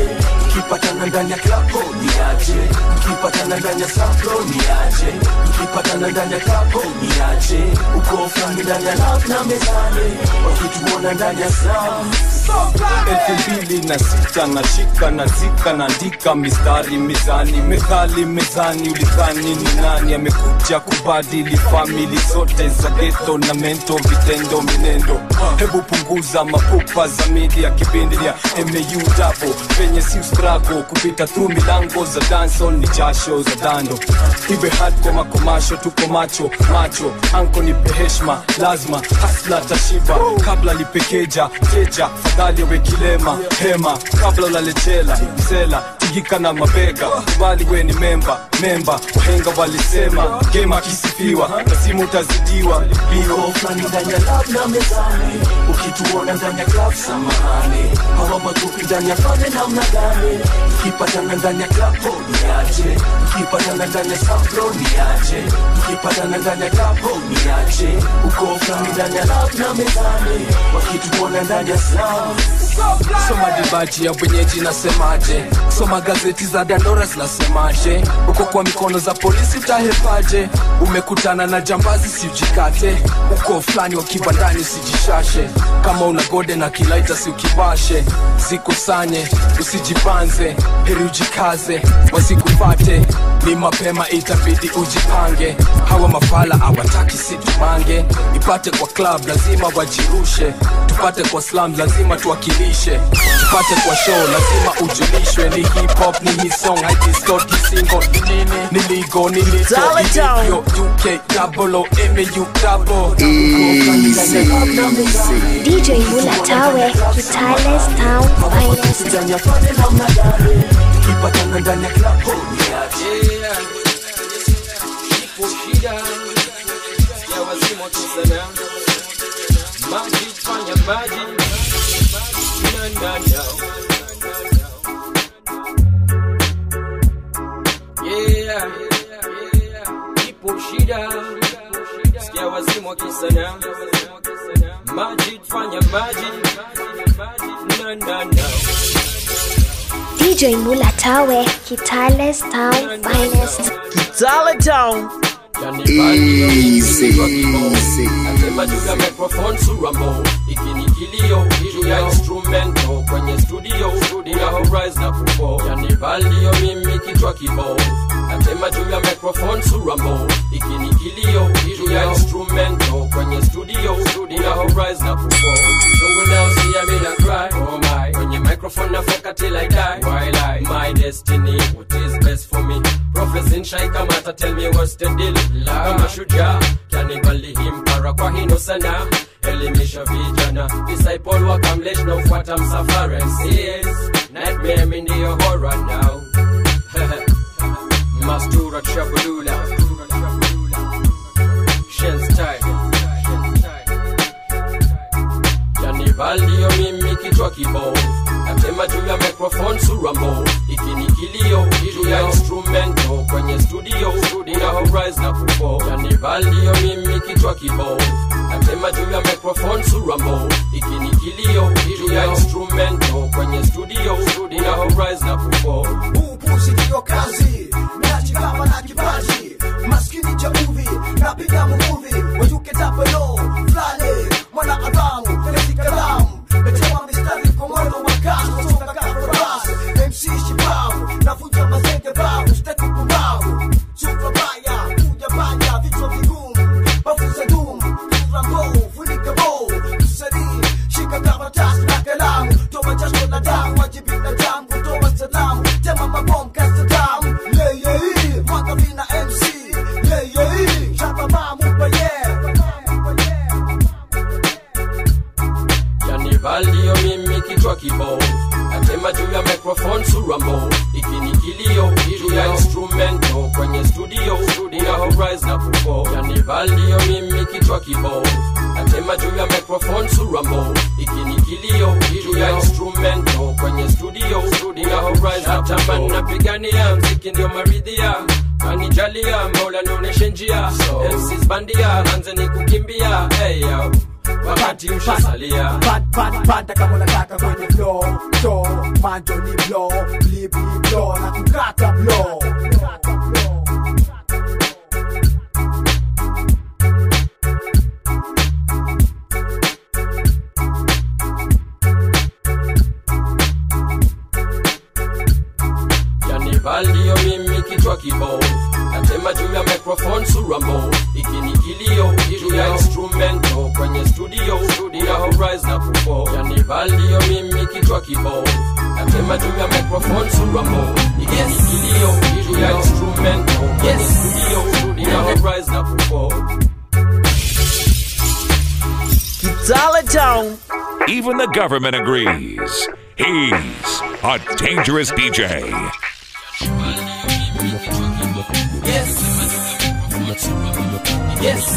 Speaker 19: tukipatana ndani ya klapo ni aje tukipatana ndani ya saplo ni aje tukipatana ndani ya klapo ni aje uko fulani ndani ya lab na mezani wakituona ndani ya sam
Speaker 17: elfu mbili na sita nashika nazika naandika mistari mizani methali mezani ulidhani ni nani amekuja kubadili famili zote za geto na mento vitendo minendo hebu punguza mapupa za media kipindi ya mau dabo penye si strago kupita through milango za danso ni jasho za dando iwe hardcore makomasho tuko macho macho anko nipe heshma lazima hasla tashiba kabla lipekeja keja fadhali awe kilema hema kabla ulalechela msela tigika na mabega kubali we ni memba memba wahenga walisema gema akisifiwa lazima utazidiwa
Speaker 19: Iko fulani ndani ya lab na mezani ukituona ndani ya club samahani hawa makupi ndani ya fane namna gani tukipatana ndani ya klapo ni aje tukipatana ndani ya saplo ni aje tukipatana ndani ya klapo ni aje uko fulani ndani ya lab na mezani wakituona ndani ya sam
Speaker 20: soma dibaji ya wenyeji nasemaje soma gazeti za dandora zinasemaje uko kwa mikono za polisi utahepaje umekutana na jambazi siujikate uko fulani wa kibandani usijishashe kama una gode na kilaita si ukibashe zikusanye usijibanze heri ujikaze wasikupate ni mapema itabidi ujipange hawa mafala awataki situmange ipate kwa club lazima wajirushe tupate kwa slam lazima tuwakilishe tupate kwa show lazima ujulishwe ni hip hop ni hii song haidistort kisingo ni nini ni ligo ni lito
Speaker 12: Tell it down.
Speaker 20: ilivyo uk double o mu double
Speaker 21: DJ Mulatawe, Kitales Town Finest.
Speaker 19: ndani ya fane namna gani tukipatana ndani ya klapo ni aje
Speaker 22: shida ya wazimu wakisana maji fanya maji na na na yeah ipo shida sikia wazimu wakisana maji fanya maji na na na
Speaker 21: DJ Mulatawe, Kitales Town Finest.
Speaker 12: Kitale Town.
Speaker 22: Easy. Nasema juu ya microphone suramo ikini kilio juu ya instrumento kwenye studio studio horizon na kufo yani valio mimi kichwa kibao Nasema juu ya microphone suramo ikini kilio juu ya instrumento kwenye studio studio horizon na kufo Jungle now see me na cry oh my kwenye microphone na foka till I die while I my destiny what is best for me Prophets in Shai Kamata tell me what's the deal kama shujaa kanibali himpara kwa hino sana elimisha vijana disciple wakamlesh na ufuata msafara yes nightmare mi ndiyo horror now mastura chabulula shenstyle janivalio mimi kichwa kibovu natema juu ya microphone surambo ikini kilio juu ya instrumento kwenye studio studio horizon na kufo janivalio mimi kichwa kibovu natema juu ya microphone surambo ikini kilio juu ya instrumento kwenye studio studio horizon na kufo
Speaker 23: upuzi ndiyo kazi nachikama na kipaji maskini cha uvi napiga muvuvi wajuke tapelo flale mwana adamu telezi kalamu nachema mistari kwa mwendo wa kasi kutoka kafaras mc shibavu navuja mazenge bavu steki kumbavu supa baya kuja baya vichwa vigumu bafuza dumu rambo funika bo msanii shika karatasi na kalamu toa jasho na damu wajibika damu kutoa salamu tema mabom kasa damu yeah yeah yeah mwaka vina mc yeah yeah yeah shaba mamu pa yeah
Speaker 22: janivalio mimi kichwa kibovu natema juu ya microphone surambo ikini kilio juu ya instrumento kwenye studio studio horizon na kufo janivalio mimi kichwa kibovu natema juu ya microphone surambo ikini kilio juu ya instrumento kwenye studio studio horizon na kufo napigania mziki ndio maridhia kanijalia mola nionyeshe njia MCs bandia anze ni kukimbia hey, yo wakati ushasalia
Speaker 23: Pat, pat, panda kama unataka kwenye flow so manjo ni blow flip ni blow na kukata blow
Speaker 22: yani baldio mimi kichwa kibovu natema juu ya microphone sura mbovu ikini kilio juu ya instrumento kwenye studio studio horizon na kufo yani baldio mimi kichwa kibovu natema juu ya microphone sura mbovu ikini kilio juu ya instrumento kwenye studio studio horizon na kufo
Speaker 12: Kitale Town.
Speaker 3: Even the government agrees. He's a dangerous DJ.
Speaker 13: Yes. Yes.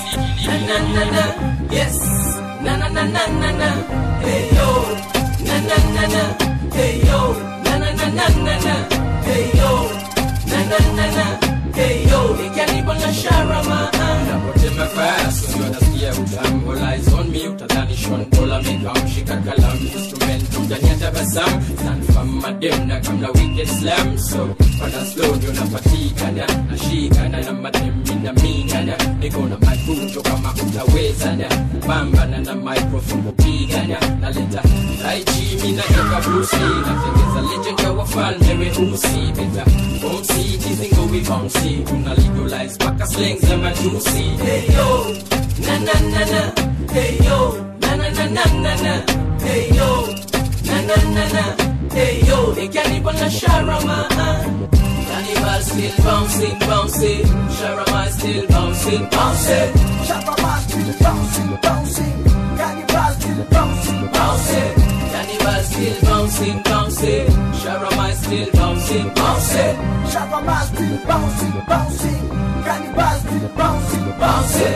Speaker 13: Na na na na. Yes. Na na na na na na. Hey yo. Na na na na. Hey yo. Na na na na na na. Hey yo. Na na na na. Hey yo. Ikanipa na sharama.
Speaker 22: Napotema fast, unajua nasikia utamu Lies on me, utadhani Sean Paul amekamshika kalamu Instrument ndani ya tabasamu Stand madem na kamna wicked slam So, wana slow ndio napatikana Nashikana na madem na mingana Niko na mafunzo kama utawezana Pambana na microphone kupigana Naleta Taichi, mi natoka Bruce Lee Natengeza legend ya wafalme weusi Beta, bouncy, kizingo we bouncy Tuna legalize paka slangs za matusi
Speaker 13: Hey yo. Na na na na. Hey yo. Na na na na na na. Hey yo. Na na na na. Hey yo. Ikanipa na sharama. Cannibal still bouncing, bouncing. Sharama still bouncing, bouncing.
Speaker 23: Sharama still bouncing, bouncing. Cannibal still bouncing,
Speaker 13: bouncing. Cannibal still bouncing, bouncing. Sharama still bouncing, bouncing.
Speaker 23: Sharama still bouncing, bouncing. Cannibal still bouncing, bouncing.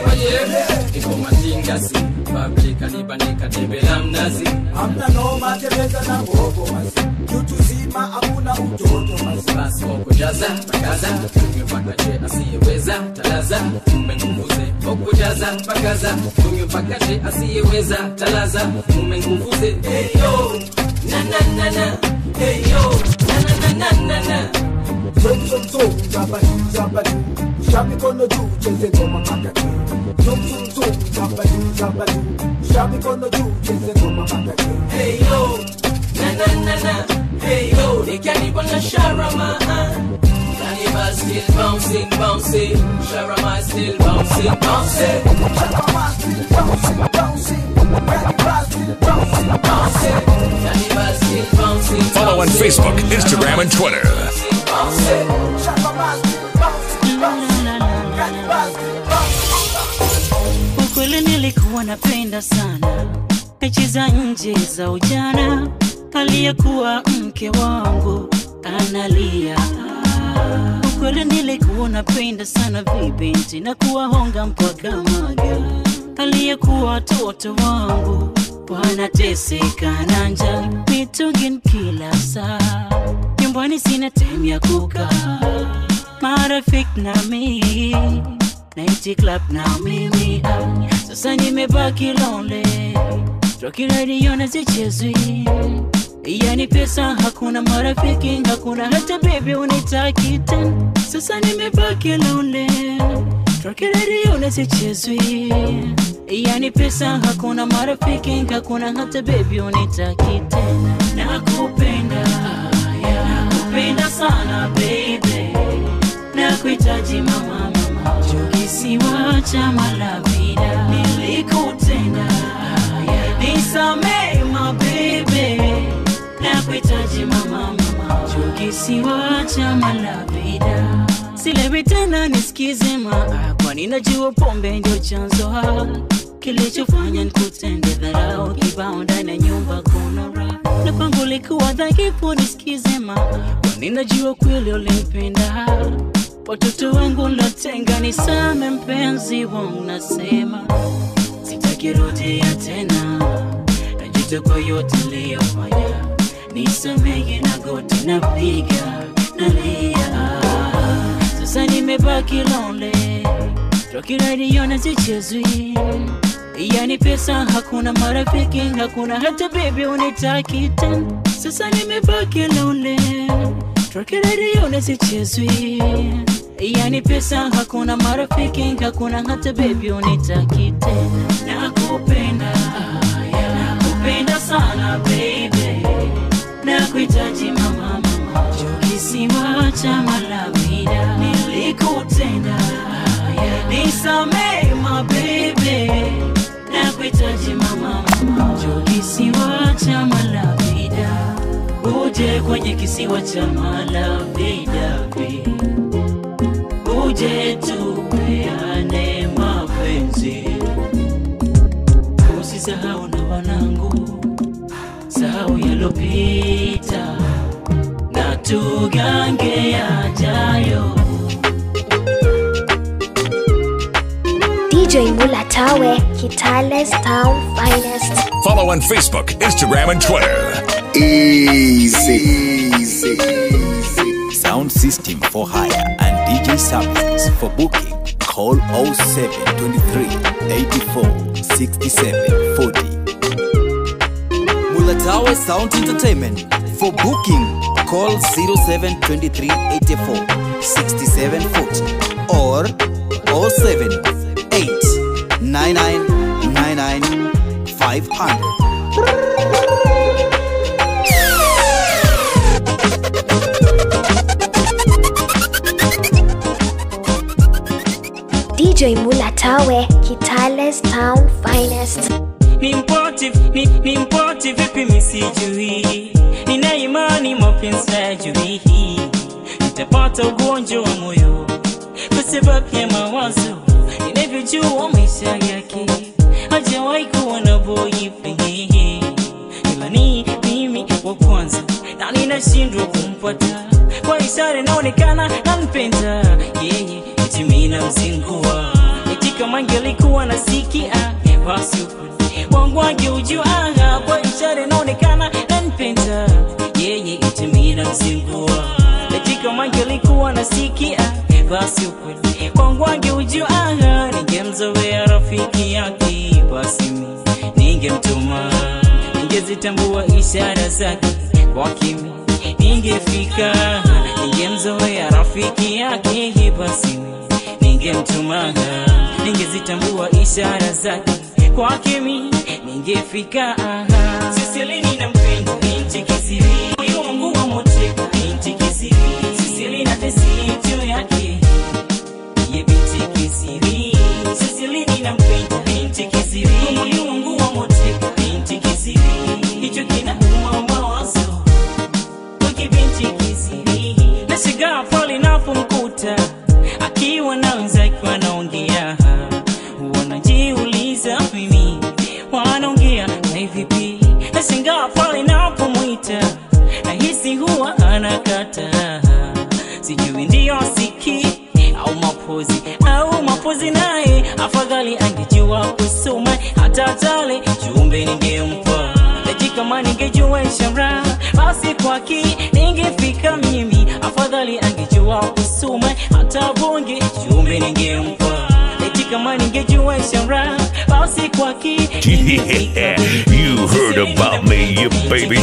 Speaker 22: Iko matingasi Publika nibanika debe la mnazi
Speaker 23: Hamna noma tembeza na mbogo masi. Kitu zima hakuna utoto masi.
Speaker 22: Basi wakujaza pakaza tunywe mpaka je asiyeweza talaza mume nguvuze wakujaza pakaza tunywe mpaka je asiyeweza talaza mume nguvuze
Speaker 13: Hey yo. Na na na na. Hey yo. Na na na na na na.
Speaker 23: Zum zum zum, jamba juu, jamba juu. Sha mikono juu, cheze ngoma mpaka juu. Zum zum zum, jamba juu, jamba juu. Sha mikono juu, cheze ngoma mpaka juu.
Speaker 13: Hey yo. Na na na na. Hey yo. Ikanipa na sharama. Cannibal still bouncing, bouncing. Sharama still bouncing, bouncing.
Speaker 23: Sharama still bouncing, bouncing. Cannibal still bouncing, bouncing.
Speaker 13: Cannibal still bouncing.
Speaker 3: Follow on Facebook, Instagram, and Twitter.
Speaker 23: Bouncing. Sharama still bouncing, bouncing. Cannibal still bouncing.
Speaker 4: ukweli nilikuwa napenda sana mechi za nje za ujana aliyekuwa mke wangu analia ukweli nilikuwa napenda sana vibinti na kuwahonga mpaka maga aliyekuwa watoto wangu wanateseka na njaa mitugin kila saa nyumbani sina time ya kukaa marafiki na mimi Night club na mimi ah, sasa nimebaki lonely Rocky radio na zichezwi yani pesa hakuna marafiki hakuna hata baby unitaki tena sasa nimebaki lonely Rocky radio na zichezwi yani pesa hakuna marafiki hakuna hata baby unitaki tena nakupenda yeah, nakupenda sana baby nakuhitaji mama mama kisiwa cha malavida nilikutenda yeah, nisamee mabebe nakuhitaji mama mama kisiwa cha malavida silewi tena nisikize maa kwani najua pombe ndio chanzo ha kilichofanya nikutende dharau kibao ndani ya nyumba kuna raha na kwangu likuwa dhaifu nisikize maa kwani najua kweli ulimpenda watoto wangu latenga nisame mpenzi wangu nasema sitakirudia tena najuta kwa yote liyofanya nisamehe na goti napiga nalia sasa nimebaki lonely Rocky radio na zichezwi
Speaker 9: yani pesa hakuna marafiki hakuna hata bebi unitaki tena sasa nimebaki lonely Troke radio nisichezwi yani pesa hakuna marafiki hakuna hata bebi unitaki tena nakupenda nakupenda sana baby nakuhitaji mama mama kisima cha malavida nilikutenda nisamee mabebe nakuhitaji mama mama kisima cha malavida uje kwenye kisiwa cha malavida uje tupeane mapenzi usisahau na wanangu sahau yalopita na tugange yajayo
Speaker 21: DJ Mulatawe, Kitale's town finest.
Speaker 3: Follow on Facebook, Instagram, and Twitter.
Speaker 10: Easy. Easy. Sound system for hire and DJ services for booking. Call 0723 84 67 40. Mulatawe Sound Entertainment. For booking, call 0723 84 67 40 or 07 8 99 99 500.
Speaker 21: DJ Mulatawe, Kitale's town finest.
Speaker 9: ni mpoti ni, ni mpoti vipi misijui nina imani mapenzi hayajui nitapata ugonjwa wa moyo kwa sababu ya mawazo ninavyojua maisha yake hajawahi kuwa na boyfriend ila ni mimi wa kwanza na ninashindwa kumpata kwa ishara inaonekana nampenda yeye eti mimi namzingua eti kama angelikuwa nasikia basi ukweli wangu angeujua kwa ishara inaonekana nampenda yeye eti mimi namzingua eti kama angelikuwa nasikia basi ukweli wangu angeujua ningemzoea rafiki yake basi mimi ningemtuma ningezitambua ishara zake kwa kimi ningefika ningemzoea rafiki yake basi mimi ningemtuma ningezitambua ishara zake kwa kimi ningefika sisilini na mpenda binti kisiri moyo wangu wa moteka binti kisiri sisili na tesi juu yake ye binti kisiri sisilini na mpenda binti kisiri moyo wangu wa moteka binti kisiri hicho kinauma mawazo wiki binti kisiri nashigaa pale napomkuta akiwa na wenzake wanaongea wanajiuliza mimi wanaongea na vipi nashangaa pale napomwita nahisi huwa anakata sijui ndiyo siki au mapozi au mapozi naye afadhali angejua kusoma hata tale jumbe ningempa eti kama ningejua ishara basi kwaki ningefika mimi afadhali angejua kusoma hata bonge jumbe ningempa eti kama ningejua ishara basi kwaki
Speaker 3: Yeah, you heard about me, you baby.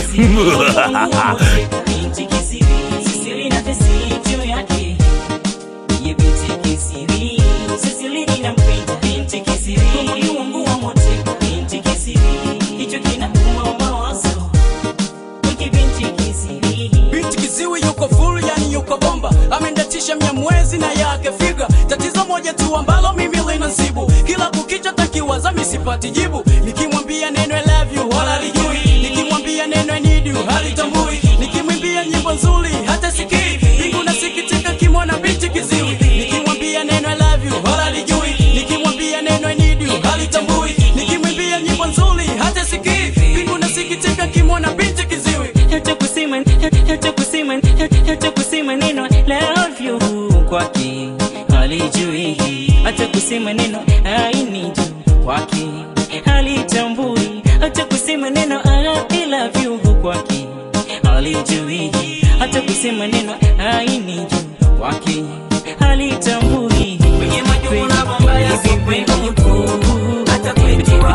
Speaker 9: binti kisiri sisili na tesi juu yake ye binti kisiri sisili ninampenda binti kisiri moyo wangu wa mote binti kisiri hicho kinauma mawazo wiki binti kisiri
Speaker 1: binti kiziwi yuko full yani yuko bomba amendatisha mia mwezi na yake figa tatizo moja tu ambalo mimi linasibu kila kukicha takiwaza misipati jibu nikimwambia neno I love you wala lijui nikimwambia neno I need you halitambui nikimwimbia nyimbo nzuri hata sikii mbingu nasikitika kimwona binti kiziwi nikimwambia neno I love you wala lijui nikimwambia neno I need you halitambui nikimwimbia nyimbo nzuri hata sikii mbingu nasikitika kimwona binti kiziwi
Speaker 9: hata kusema hata kusema hata kusema neno love you kwake halijui hata kusema neno I need you kwake halitambui hata kusema neno I love you kwake halijui hata kusema neno I need you kwake halitambui kwenye majukumu mabaya sipendi hata kwetu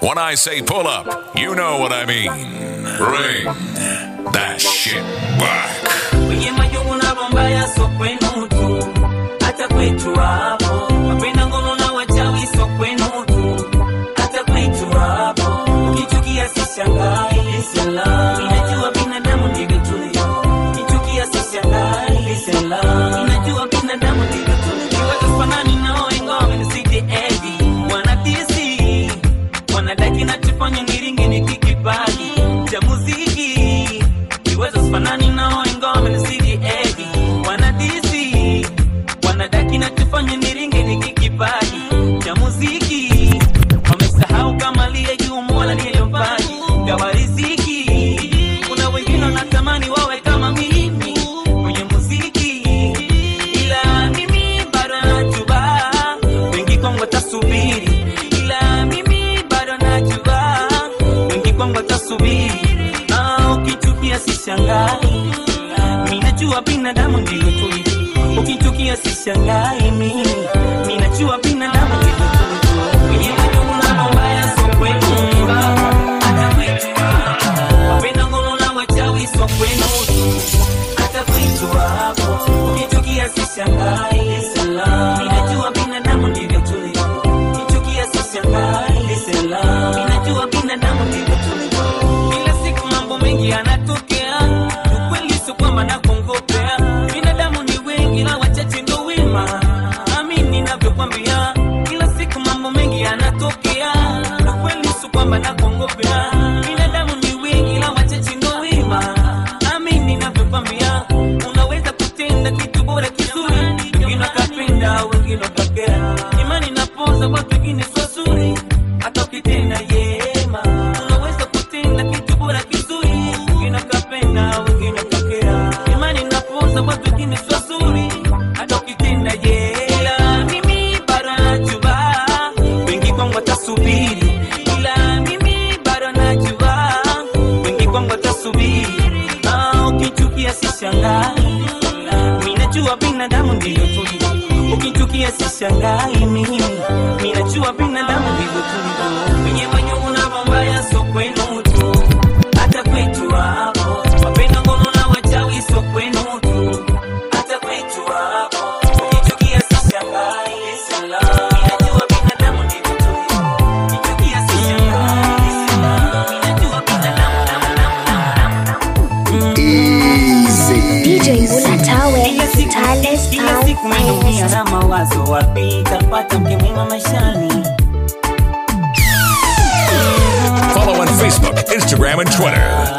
Speaker 3: When I say pull up, you know what I mean. Bring that shit back.
Speaker 5: kwenye majungu na bombaya so kwenu tu hata kwetu hapo wapenda ngono na wachawi so kwenu tu hata kwetu hapo ukichukia sishangai sela inajua binadamu ndivyo tulivyo ukichukia sishangai sela inajua binadamu ndivyo tulivyo wazafanani nao ingawa nizidi edi wanadisi wanadaki nachofanya niringi nikikipaji cha muziki kiweza sifanani nao ingawa wamenizidi edi wanadisi wanadaki nachofanya niringi nikikipaji cha muziki wamesahau kama liye juu mola liyeyopaji gawa riziki kuna wengine wanatamani wawe kama mimi kwenye muziki ila mimi bado najua wengi kwangu watasubiri ila mimi bado najua wengi kwangu watasubiri Ah, ukichukia sishangai minajua binadamu ndivyo tulivyo ukichukia sishangai mimi minajua binadamu ndivyo tulivyo kwenye majungu na mabaya so kwenu hata kwetu wapenda ngono na wachawi so kwenu hata kwetu hapo ukichukia sishangai sala minajua binadamu ndivyo tulivyo ukichukia sishangai sala minajua binadamu ndivyo tulivyo kila siku mambo mengi yanatokea ukweli sio kwamba nakongopea binadamu ni wengi na wachache ndo wema nami ninavyokwambia kila siku mambo mengi yanatokea ukweli sio kwamba nakongopea binadamu ni wengi na wachache ndo wema nami ninavyokwambia unaweza kutenda kitu bora kizuri wengine wakapenda wengine wakakea imani napoza watu wengine sio zuri hata ukitenda yema unaweza kutenda kitu bora kizuri wengine wakapenda wengine wakakea imani napoza watu wengine sio zuri hata ukitenda yela mimi bado najua wengi kwangu watasubiri ila mimi bado najua wengi kwangu watasubiri Ah, ukichukia sishangai minajua binadamu ndivyo tulivyo ukichukia sishangai mimi minajua binadamu ndivyo tulivyo kwenye manyungu na mambaya so kwenu tu hata kwetu hapo wapenda ngono na wachawi so kwenu tu hata kwetu hapo ukichukia sishangai sala minajua binadamu ndivyo tulivyo ukichukia sishangai sala minajua binadamu
Speaker 21: DJ Mulatawe, Tales
Speaker 5: kila
Speaker 21: Town
Speaker 5: siku menomia
Speaker 21: Finest.
Speaker 5: na mawazo wapi tapata mke mwema maishani
Speaker 3: Follow on Facebook, Instagram, and Twitter.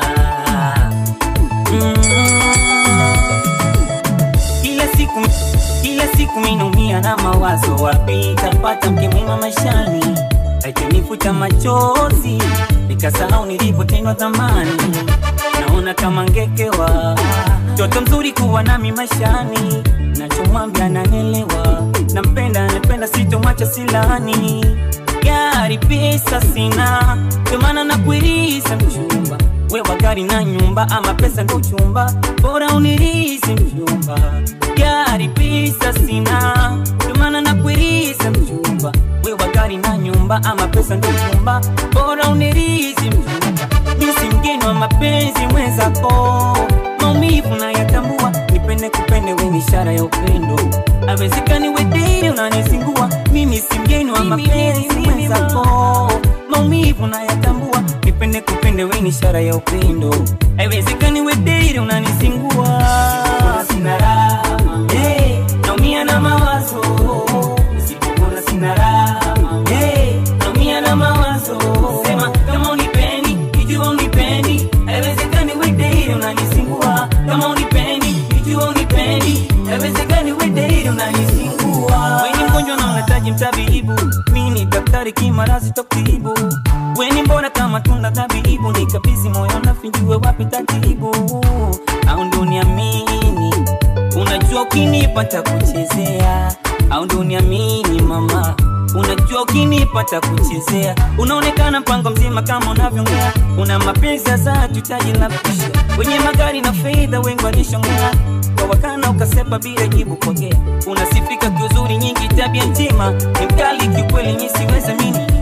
Speaker 5: kila siku kila siku minaumia na mawazo wapi tapata mke mwema maishani akinifuta machozi nikasahau nilipotendwa zamani naona kama ngekewa mtoto mzuri kuwa nami maishani nachomwambia nanelewa nampenda napenda sitomwacha silani gari pesa sina ndomana nakuirisa mchumba wewa gari na nyumba ama pesa ndo chumba bora unirisi mchumba gari pesa sina ndomana nakuirisa mchumba wewa gari na nyumba ama pesa ndo chumba bora unirisi mchumba misi mgeni wa mapenzi mwenzako maumivu nayatambua nipende kupende we ni ishara ya upendo awezekani wediri unanisingua mimi si mgeni wa mapenzi mwenzako maumivu nayatambua nipende kupende we ni ishara ya upendo haiwezekani wediri unanisingua sina raha hey, naumia na mawazo nisipopona sina raha hey, naumia na mawazo sema kama unipendi ikiwa unipendi haiwezekani wediri unanisingua kama unipendi ikiwa unipendi haiwezekani wediri unanisingua weni mgonjwa na unahitaji mtabibu mi ni daktari kimarazi tokibu weni mbona kama tunda tabibu nikabizi moyo nafinjue wapi tatibu au ndo niamini unajua ukinipata kuchezea au ndo niamini mama unajua ukinipata kuchezea unaonekana mpango mzima kama unavyoongea una mapenzi sasa tutaji la kusha wenye magari na fedha wengi walishongea kwa wakana ukasepa bila jibu pokea unasifika kiuzuri nyingi tabia njema ni mkali kiukweli nyi siweza mini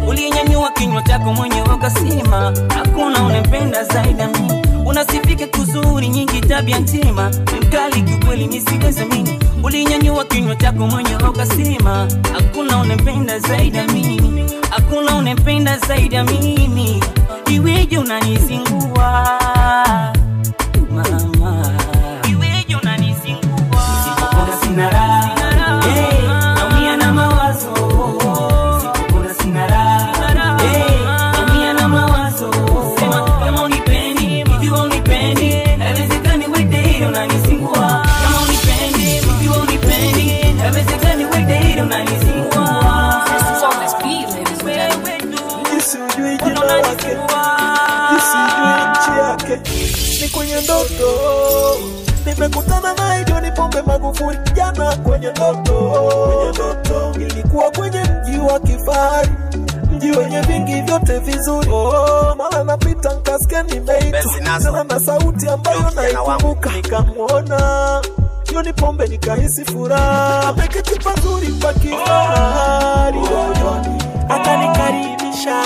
Speaker 5: uliyenyanyua kinywa chako mwenyewe ukasema hakuna unempenda zaidi ya mimi unasifika kuzuri nyingi tabia njema ni mkali kiukweli misiwezamini ulinyanyua kinywa chako mwenyewe ukasema hakuna unempenda zaidi ya mimi hakuna unempenda zaidi ya mimi iweje unanizingua mama iweje unanizingua nisipopona sina raha Eh, naumia na mawazo nisipopona sina raha Eh, naumia na mawazo sema kama unipendi ikiwa unipendi haiwezekani wede hilo unanizingua kama unipendi ikiwa unipendi haiwezekani wede hilo unanizingua
Speaker 9: Nisijui jina lake, nisijui nchi yake, ni kwenye ndoto nimekutana naye John Pombe Magufuli jana kwenye ndoto, kwenye ndoto ilikuwa kwenye mji wa kifahari, mji wenye vingi vyote vizuri. Oh, mara napita nkasikia nimeitwa tena na sauti ambayo naikumbuka, nikamwona John Pombe nikahisi furaha, ameketi pazuri pa kifahari, akanikaribisha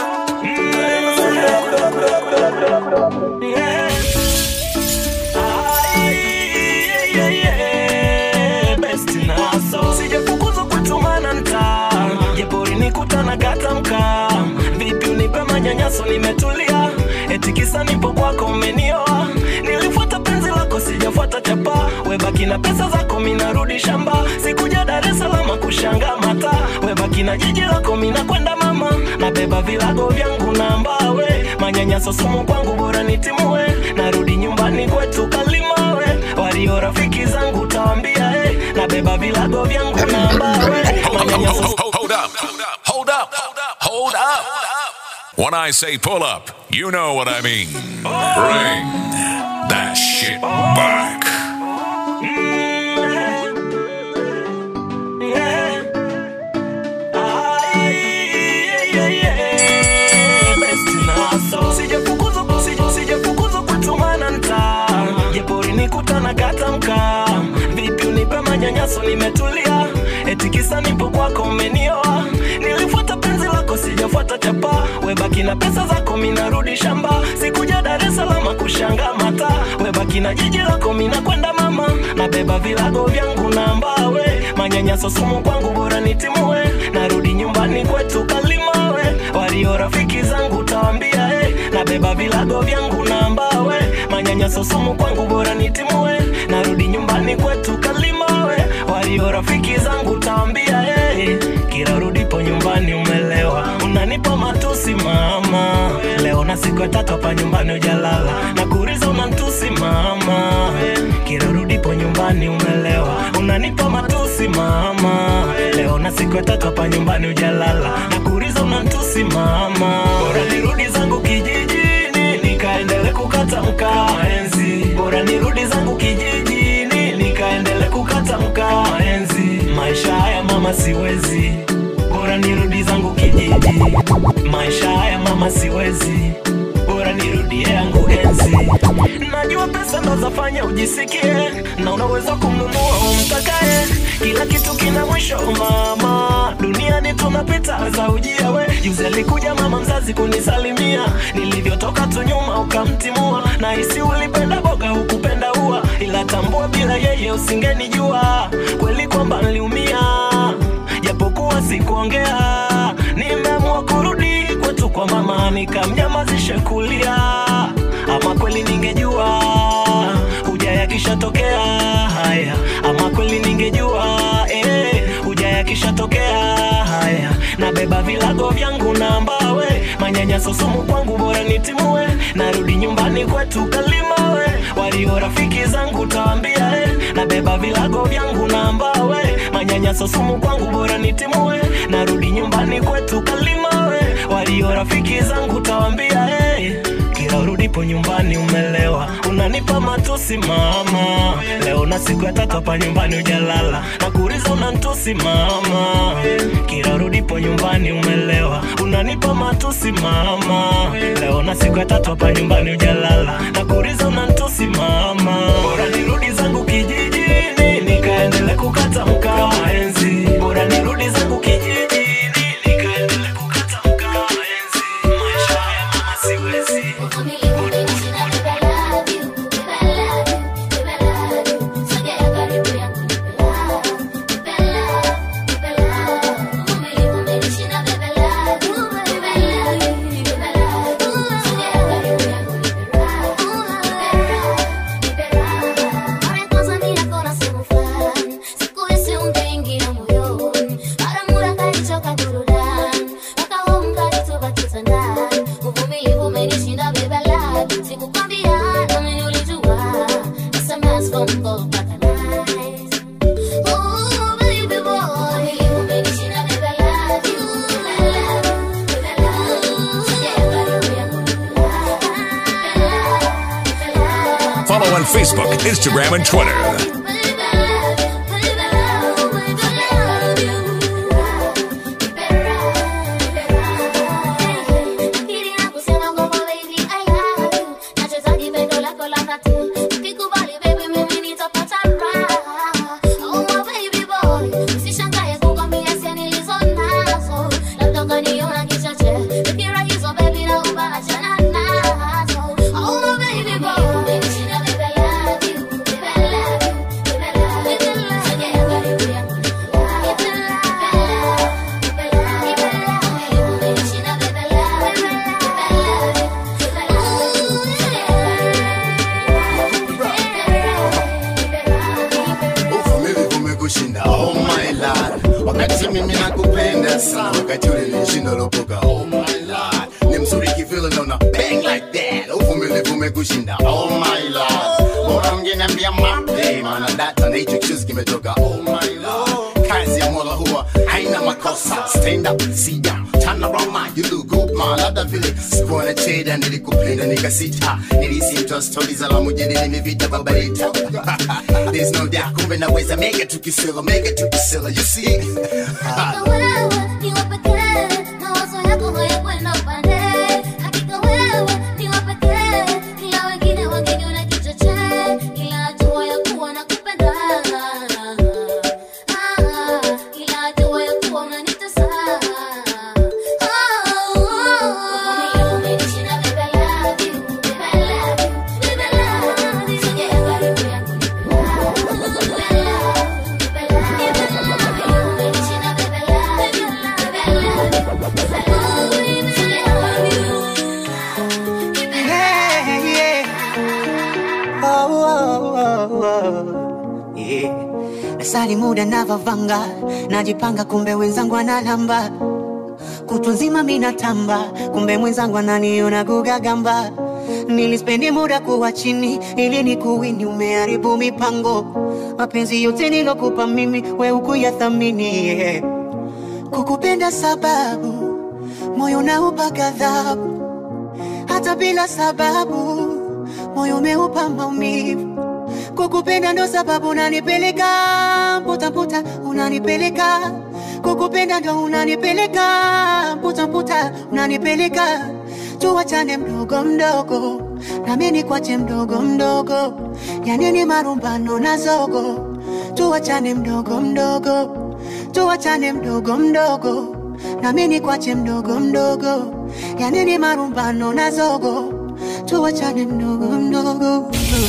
Speaker 9: sijafukuzwa kutumana nta jepori nikutana gata mka vipi unipe manyanyaso nimetulia eti kisa nipo kwako umenioa nilifuata penzi lako sijafuata chapa webaki na pesa zako minarudi shamba sikuja dar es salaam kushanga mata webaki na jiji lako mina kwenda mama nabeba vilago vyangu na mbawe manyanyaso sumu kwangu bora nitimue narudi nyumbani kwetu kalimawe walio rafiki zangu tawambia eh, nabeba vilago vyangu na mbawe manyanyaso
Speaker 3: Hold up. Hold up. Hold up. When I say pull up, you know what I mean. Bring that shit back.
Speaker 9: Sijafukuzwa- sija- sijafukuzwa kutumana nta jepori nikutana gata mka vipi unipe manyanyaso nimetulia eti kisa nipo kwako umenioa nilifuata penzi lako sijafuata chapa webaki na pesa zako minarudi shamba sikuja dar es salaam kushanga mata webaki na jiji lako mina kwenda mama nabeba vilago vyangu na mbawe manyanyaso sumu kwangu bora nitimue narudi nyumbani kwetu kalimawe walio rafiki zangu tawambia eh, nabeba vilago vyangu na mbawe manyanyaso sumu kwangu bora nitimue narudi nyumbani kwetu kalimawe walio rafiki zangu tawambia eh, kila rudipo nyumbani umelewa unanipa matusi mama leo na siku ya tatu hapa nyumbani ujalala na kuriza unantusi mama kila rudipo nyumbani umelewa unanipa matusi mama leo na siku ya tatu hapa nyumbani ujalala na kuriza unantusi mama bora nirudi zangu kijijini nikaendele kukata mkaa enzi bora nirudi zangu kijijini nikaendele kukata mkaa enzi maisha haya mama siwezi bora nirudi zangu kijiji maisha haya mama siwezi bora nirudie yangu enzi najua pesa ndo zafanya ujisikie na unaweza kumnunua umtakaye kila kitu kina mwisho mama duniani tunapita za ujia we juzi alikuja mama mzazi kunisalimia nilivyotoka tu nyuma ukamtimua na hisi ulipenda boga hukupenda ua ila tambua bila yeye usingenijua kweli kwamba niliumia japokuwa sikuongea nimeamua kurudi kwetu kwa mama nikamnyamazishe kulia ama kweli ningejua huja yakishatokea haya ama kweli ningejua eh, huja yakishatokea haya nabeba vilago vyangu na mbawe manyanyaso sumu kwangu bora nitimue narudi nyumbani kwetu kalimawe walio rafiki zangu tawambia eh, nabeba vilago vyangu na mbawe manyanyaso sumu kwangu bora nitimue narudi nyumbani kwetu kalimawe walio rafiki zangu tawambia eh, kila urudipo nyumbani umelewa unanipa matusi mama leo na siku ya tatu hapa nyumbani ujalala na kuriza unantusi mama kila urudipo nyumbani umelewa unanipa matusi mama leo na siku ya tatu hapa nyumbani ujalala na kuriza unantusi mama bora nirudi zangu kijijini nikaendele kukata mkaa enzi bora nirudi zangu kijijini nikaendele kukata mkaa
Speaker 3: on Facebook, Instagram, and Twitter.
Speaker 6: uvumilivu umekushinda oh my lord wakati mimi nakupenda sana wakati ule nilishinda lopoka oh my lord ni mzuri kivile naona bang like that uvumilivu umekushinda oh my lord bora ungeniambia mapema na data na hicho kichuzi kimetoka oh my lord kazi ya mola huwa haina makosa stand up sit down turn around man you look good man labda vile sikuwa na cheda nilikupenda nikasita nilisimtoa stori za la mujini nimevita babarita there's no doubt kumbe naweza mega tukisela mega tukisela you see
Speaker 7: Yeah, yeah. Oh, oh, oh, oh. Yeah. Nasali muda navavanga najipanga kumbe wenzangu analamba kutwa nzima minatamba kumbe mwenzangu ananiona gugagamba nilispendi muda kuwa chini ili ni kuwini umeharibu mipango mapenzi yote nilokupa mimi we ukuyathamini yeah. kukupenda sababu moyo naupa ghadhabu hata bila sababu moyo umeupa maumivu kukupenda ndo sababu unanipeleka mputaputa unanipeleka kukupenda ndo unanipeleka mputaputa unanipeleka tuwachane mdogo mdogo nami nikwache mdogo mdogo yanini marumbano na zogo tuwachane mdogo mdogo tuwachane mdogo mdogo nami nikwache mdogo mdogo yanini marumbano na zogo tuwachane mdogo mdogo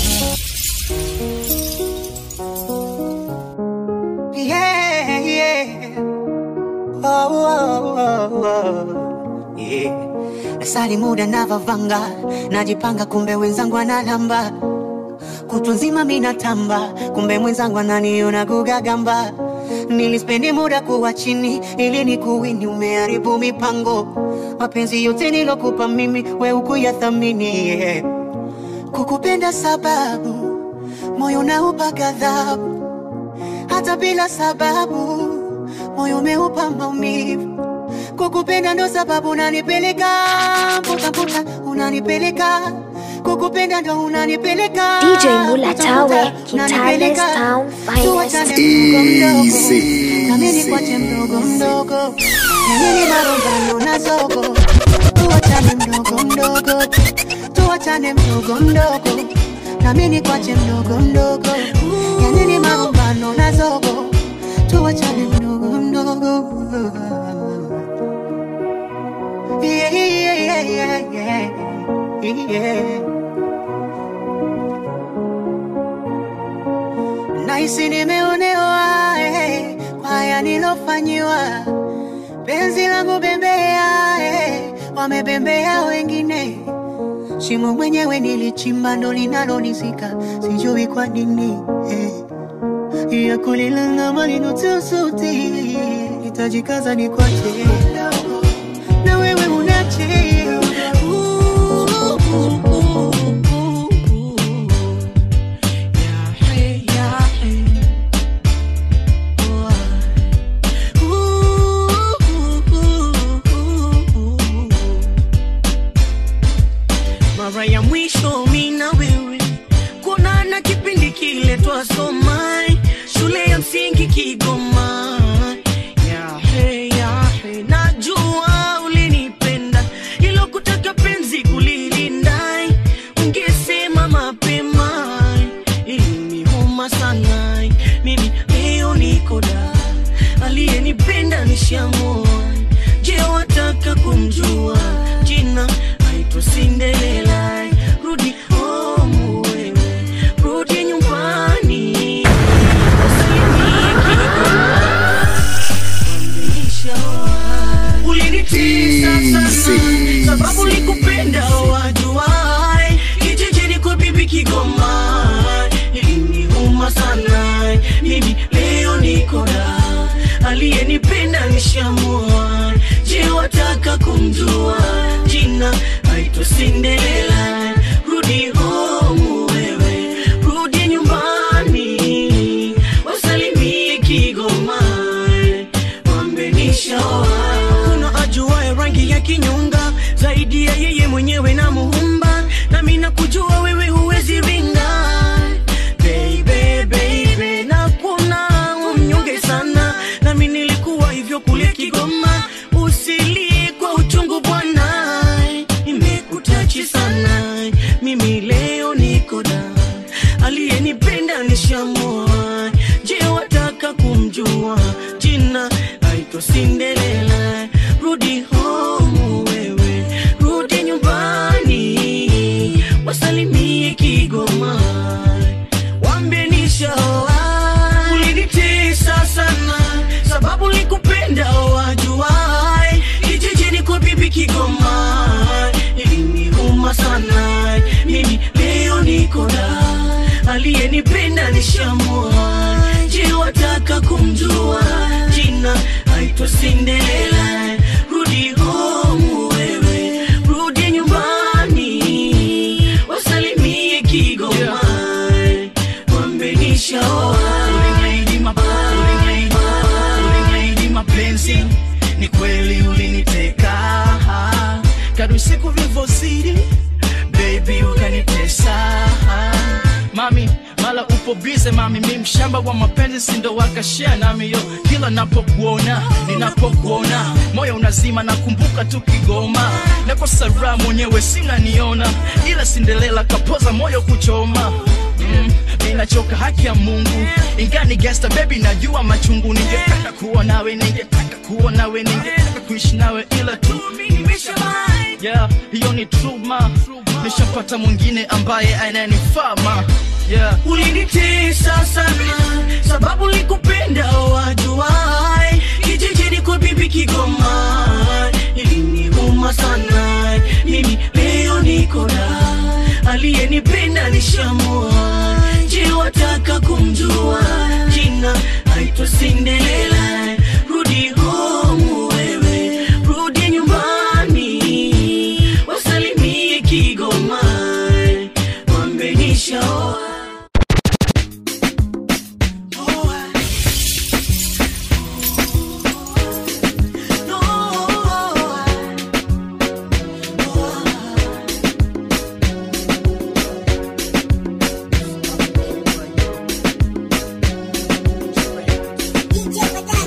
Speaker 7: yeah, yeah. Oh, oh, oh, oh. Yeah. Nasali muda navavanga najipanga kumbe wenzangu analamba kutwa nzima minatamba kumbe mwenzangu ananiona gugagamba nilispendi muda kuwa chini ili ni kuwini umeharibu mipango mapenzi yote nilokupa mimi we ukuyathamini yeah. kukupenda sababu moyo naupa ghadhabu hata bila sababu moyo umeupa maumivu kukupenda ndo sababu unanipeleka mputaputa unanipeleka kukupenda ndo unanipeleka
Speaker 21: DJ Mula
Speaker 7: Mputa,
Speaker 21: Tawe,
Speaker 7: mputa,
Speaker 21: Kitales
Speaker 7: unanipeleka.
Speaker 21: Town
Speaker 7: Tuwachane
Speaker 21: Finest.
Speaker 7: mdogo mdogo. nami nikwache mdogo mdogo nanyini marumbano na zogo tuwachane mdogo mdogo tuwachane mdogo mdogo nami nikwache mdogo mdogo yanini marumbano na zogo tuwachane mdogo mdogo yeah, yeah, yeah, yeah, yeah. Nahisi nimeonewa eh, kwa haya nilofanyiwa, penzi langu bembea eh, wamebembea wengine, shimo mwenyewe nilichimba ndo linalonisika, sijui kwa nini eh. ya kulilanga malinotusuti itajikaza ni kwache na wewe unache
Speaker 8: mara ya mwisho mi na wewe kuonana
Speaker 13: nishamua je wataka kumjua jina aitwa sindelela rudi home wewe rudi nyumbani ulinitisa sana sababu likupenda wajuai kijijini kwa bibi kigoma iliniuma sana mimi leo niko da aliyenipenda nishamua je wataka kumjua jina aitwa sindelela rudi home wewe rudi nyumbani wasalimie kigoma wambenishaoa kuna ajuaye rangi ya kinyonga zaidi ya yeye mwenyewe na muumba nami nakujua wewe huwezi ringa Baby, baby, na kuna umnyonge sana nami nilikuwa hivyo kule kigoma usilie kwa uchungu bwana imekutachi sana mimi leo niko da aliyenipenda nishamua je wataka kumjua jina aitwa sindelela rudi home wewe rudi nyumbani wasalimie kigoma wambie nishaoa ulinitesa sana sababu likupenda wajuai kijijini kwa bibi kigoma iliniuma sana mimi leo niko da aliyenipenda nishamua je wataka kumjua jina aitwa sindelela rudi home wewe rudi nyumbani wasalimie kigoma wambenishaoa
Speaker 1: Uliniahidi map- uliniahidi- uliniahidi mapenzi ni kweli uliniteka kadri siku vilivyozidi baby ukanitesa mami mala upo bize mami mi mshamba wa mapenzi sindo wakashea nami yo kila napokuona ninapokuona moyo unazima nakumbuka tu kigoma nakosa raha mwenyewe sinaniona ila sindelela kapoza moyo kuchoma mm, ninachoka haki ya mungu ingani gangsta baby najua machungu ningetaka kuwa nawe ningetaka kuwa nawe ningetaka kuishi nawe ila tu yeah, hiyo ni truma nishapata mwingine ambaye ananifaa ma yeah.
Speaker 13: ulinitesa sana sababu likupenda wajuai kijijini kwa bibi kigoma iliniuma sana mimi leo niko da aliyenipenda nishamua je wataka kumjua jina aitwa sindelela rudi home wewe rudi nyumbani wasalimie kigoma wambenishaoa
Speaker 8: DJ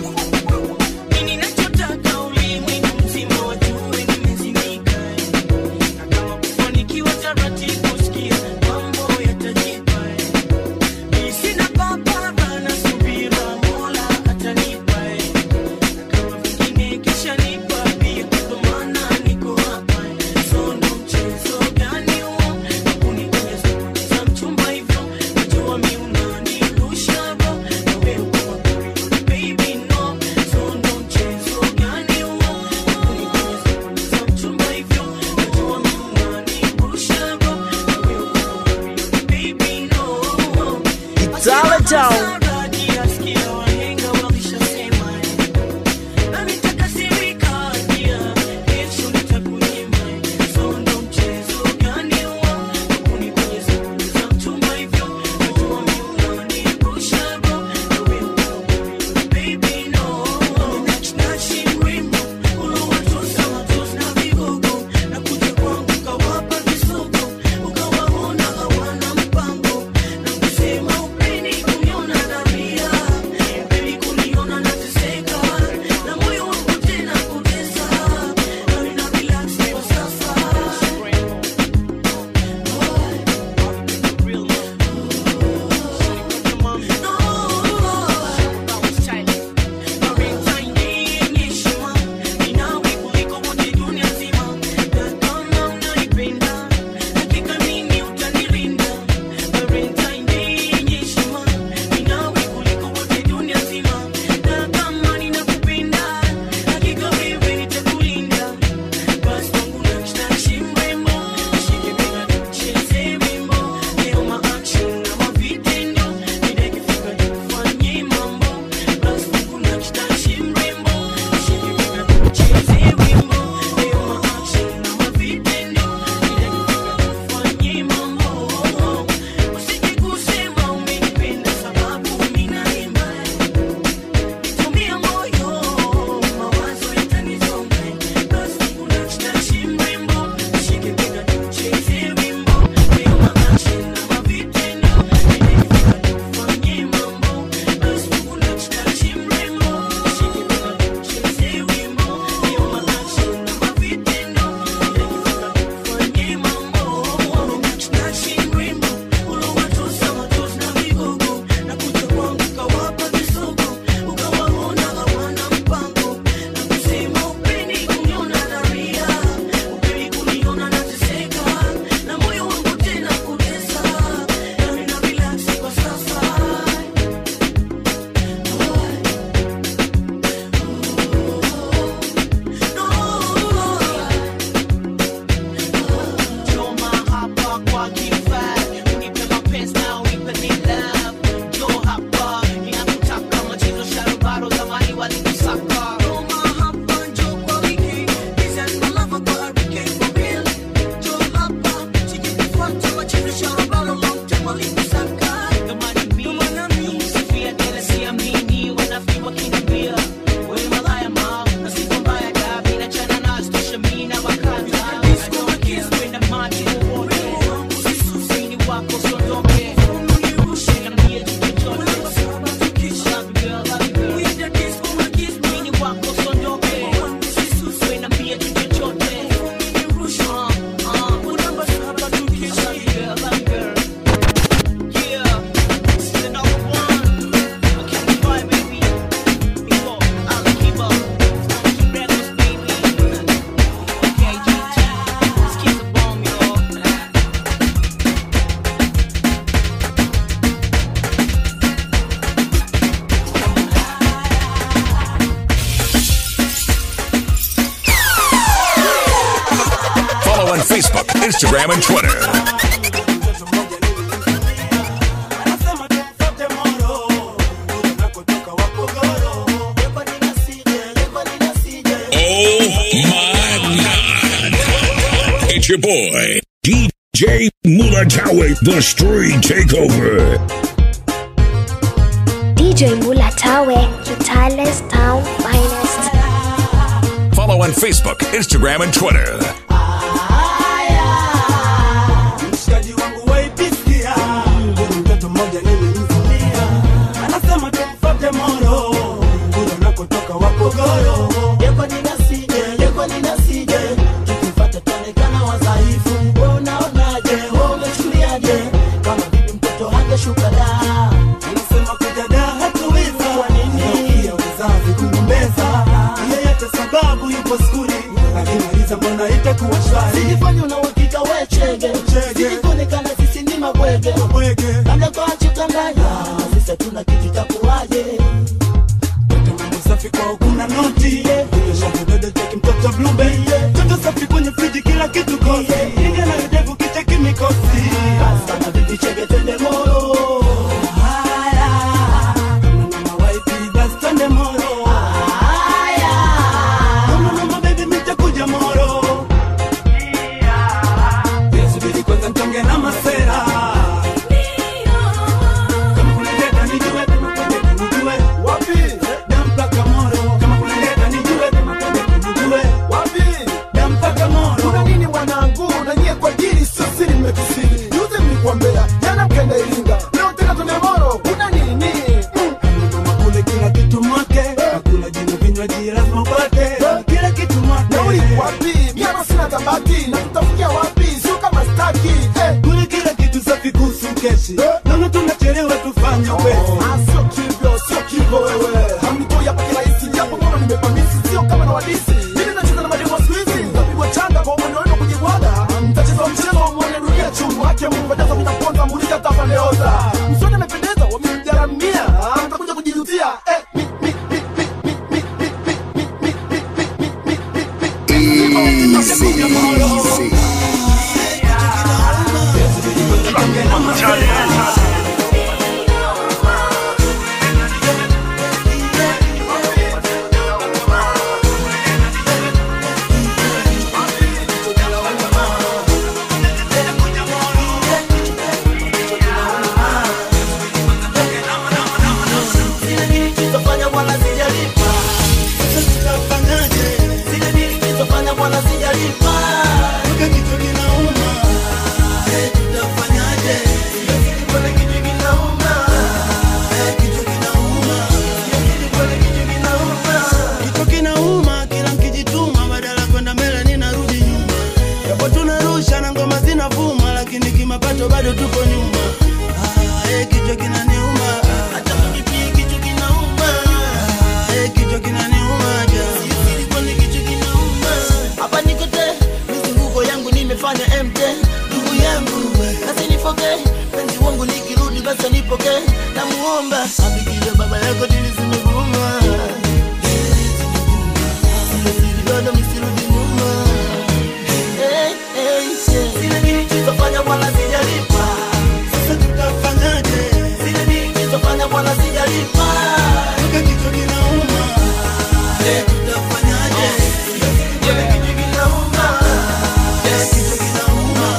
Speaker 3: Facebook, Instagram, and Twitter.
Speaker 8: It's your boy, DJ Mulatawe, the Street Takeover.
Speaker 21: DJ Mulatawe, Kitale's town finest.
Speaker 3: Follow on Facebook, Instagram, and Twitter.
Speaker 9: mshikaji wangu waipisikia mtoto mmoja nilimvunia anasema tumfate moro kule unakotoka wapogoro yeko ninasije yeko ninasije tukifata tuonekana wadhaifu we unaonaje we umechukuliaje kama vipi mtoto hangeshuka da anasema kuja da hatuwiza kwa nini ya uzazi kugombeza yeyote sababu yupo skuli akimaliza mbona itakuwa shwari sijifanya una uhakika we chege sijikuonekana sisi ni mabwege labda kwa chukanganya sisi hatuna kitu takuwaje mambo safi kwa ukuna noti shadododo cheki mtoto blube toto safi kwenye friji kila kitu kosi inga na udevu kicheki mikosi sana bibi chege twende moro haya kama mama waipi basi twende moro haya kama mama baby mitakuja moro Subiri kwanza mtonge na masera kama kuna leta nijue kama kuna leta nijue wapi dampaka moro kama kuna leta nijue kama kuna leta nijue wapi dampaka moro
Speaker 23: kuna nini mwanangu na nyie kwa dili sio siri mmekusiri juzi mlikuambea jana mkenda iringa leo tena tumemoro kuna nini
Speaker 9: kule kila kitu mwake hakuna jina vinywaji lazima upate kila kitu mwake
Speaker 23: nauli wapi miano sina tabati na tutafikia wapi sio kama staki eh.
Speaker 9: kule kila kitu safi kuhusu keshi naona tunachelewa tufanye upesi
Speaker 23: sio kivyo sio kivyo wewe hamnitoi hapa kirahisi japo mbona nimepamisi sio kama na wadisi mimi nacheza na mademo siku hizi napigwa changa kwa mwendo wenu kujibwaga mtacheza mchezo wa mwone dunia chungu wake mungu jaza minaponza muuliza tafandeoza msoni amependeza wamemjaramia mtakuja kujijutia eh, mi, mi, mi, mi, mi, mi, mi, mi, mi, mi, mi, mi, mi, mi.
Speaker 9: Zile nilizofanya bwana sijalipa. Sasa tutafanyaje? Zile nilizofanya bwana sijalipa. Nika kichwa kinauma. Eh, tutafanyaje? Sijazidi bwana kichwa kinauma. Eh, kichwa kinauma. Sijazidi bwana kichwa kinauma. Kichwa kinauma kila mkijituma badala kwenda mbele ninarudi nyuma. Japo tunarusha na ngoma zinavuma lakini kimapato bado tuko nyuma. Ah, eh, kichwa kinaniuma. Hata mimi pia kichwa kinauma. Ah, eh, kichwa kinaniuma ja. Sijui kwani kichwa kinauma. Hapa niko te, mizunguko yangu nimefanya MT. Ndugu yangu, kasi nifoke. Penzi wangu likirudi basi nipoke. Namuomba abikiwe baba yako dili zimevuma. Sile siri bado misirudi nyuma. Hey, hey, hey. Zile nilizofanya bwana sijalipa. Sasa tutafanyaje? Zile nilizofanya bwana sijalipa. Nika kichwa kinauma. Eh, tutafanyaje? Bwana kichwa kinauma. Eh, kichwa kinauma.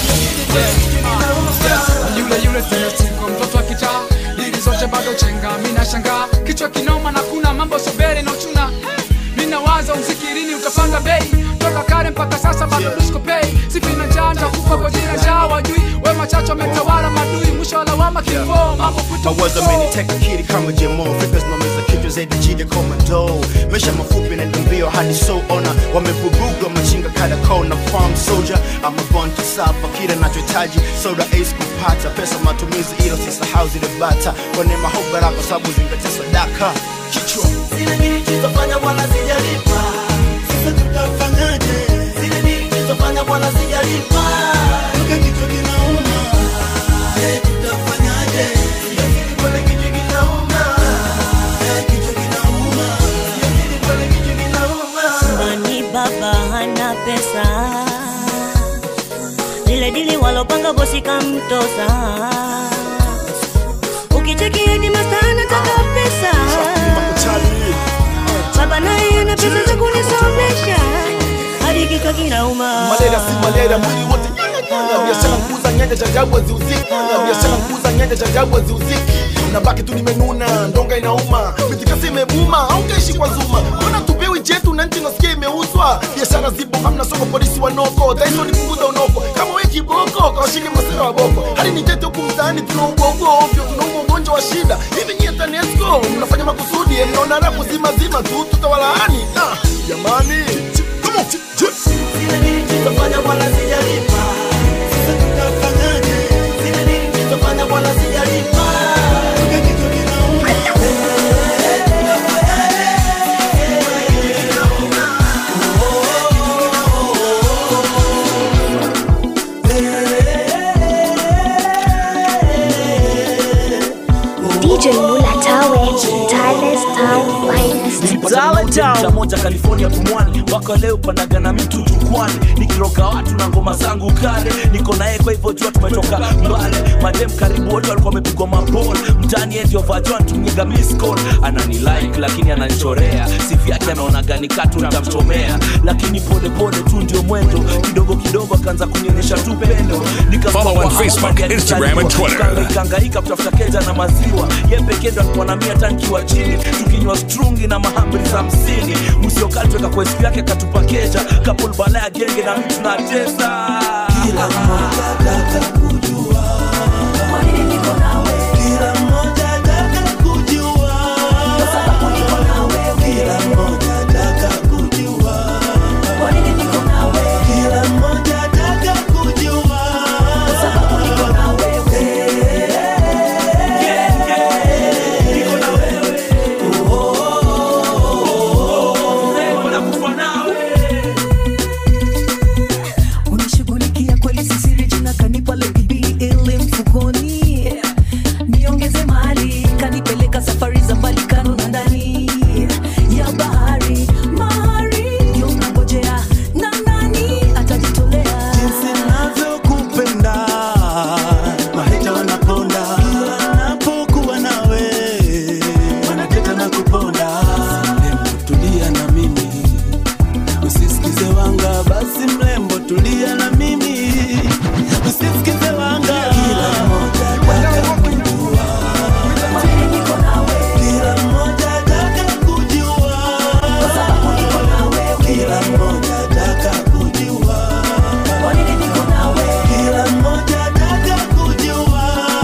Speaker 15: yule yule tena siku mtoto wa kichaa dili zote bado chenga mina shangaa kichwa kinoma na kuna mambo sobere na uchuna mina waza mzikirini utapanda bei toka kale mpaka sasa bado duskopei sifi na njaa ntakufa kwa jina njaa wajui we machacho ametawala madui mwisho wa lawama kifo mambo
Speaker 16: mawazo ameniteka kiri kama jemo fikra zinaumiza kichwa zaidi jide komando maisha mafupi na mbio hadi so ona wamevuruga machinga kada kona farm soldier ama born to suffer kile nachohitaji soda ace kupata pesa matumizi ilo sisahau zile bata kwa neema hope baraka sababu zingatia sadaka kichwa
Speaker 9: Zile nilizofanya bwana sijalipa. Sasa tutafanyaje? Zile nilizofanya bwana sijalipa. Nika kichwa kinauma. Eh, tutafanyaje? Sijazidi bwana kichwa kinauma. Eh, kichwa kinauma. Sijazidi bwana kichwa kinauma.
Speaker 24: Mani baba hana pesa
Speaker 4: lile dili walopanga bosi kamtosa ukicheki edi masta anataka pesa baba naye ana pesa za kunisomesha hadi kichwa kinauma
Speaker 17: malaria si malaria mwili wote nyanga biashara kuuza nyanja cha ajabu haziuziki biashara kuuza nyanja cha ajabu haziuziki nabaki tu nimenuna ndonga inauma mitikasi imebuma au kaishi kwa zuma mbona tupewi chetu na nchi nasikia imeuzwa biashara zipo hamna soko polisi wanoko taiso nipunguza unoko kama we kiboko kawashike masera wa boko hadi nitete huku mtaani tunaugwaugwa ovyo tunauma ugonjwa wa shida hivi nyie tanesco mnafanya makusudi mnaona rapu zima zima tu tutawalaani Ah, jamani Come on, ch- ch-
Speaker 9: nilizofanya wala sijalipa sasa tutafanyaje zile nilizofanya wala sijalipa
Speaker 21: DJ Mula Tawe, Timeless Town Finest.
Speaker 19: cha moja california pumwani mpaka leo panagana mtu jukwani nikiroga watu na ngoma zangu kale niko naye kwa hivyo jua tumetoka mbali madem karibu wote walikuwa wamepigwa mabol mtani yeye ndio vajo anatumiga miscall anani like lakini ananichorea sifi yake anaona gani katu nitamchomea lakini pole pole tu ndio mwendo kidogo kidogo akaanza kunionyesha tu pendo
Speaker 3: Follow on Facebook, Instagram, and Twitter.
Speaker 19: kangaika kutafuta keja na maziwa ye pekee ndo alikuwa na mia tankiwa chini tukinywa strungi na mahamri za hamsini msiokatweka kwa siku yake katupa keja kapul bala ya genge na mtu na tesa kila
Speaker 2: unashughulikia kweli sisiri jina kanipa Lady B ili mfukoni niongeze mali kanipeleka safari za mbali kando na ndani ya bahari mahari ndio nangojea na nani atajitolea
Speaker 9: jinsi navyokupenda maheta wanaponda kila napokuwa nawe wanateta na kuponda mrembo tulia na mimi usisikize wanga basi mrembo tulia na mimi usisikize wanga kila mmoja ataka kujua kila mmoja ataka kujua kila mmoja ataka kujua kila mmoja ataka kujua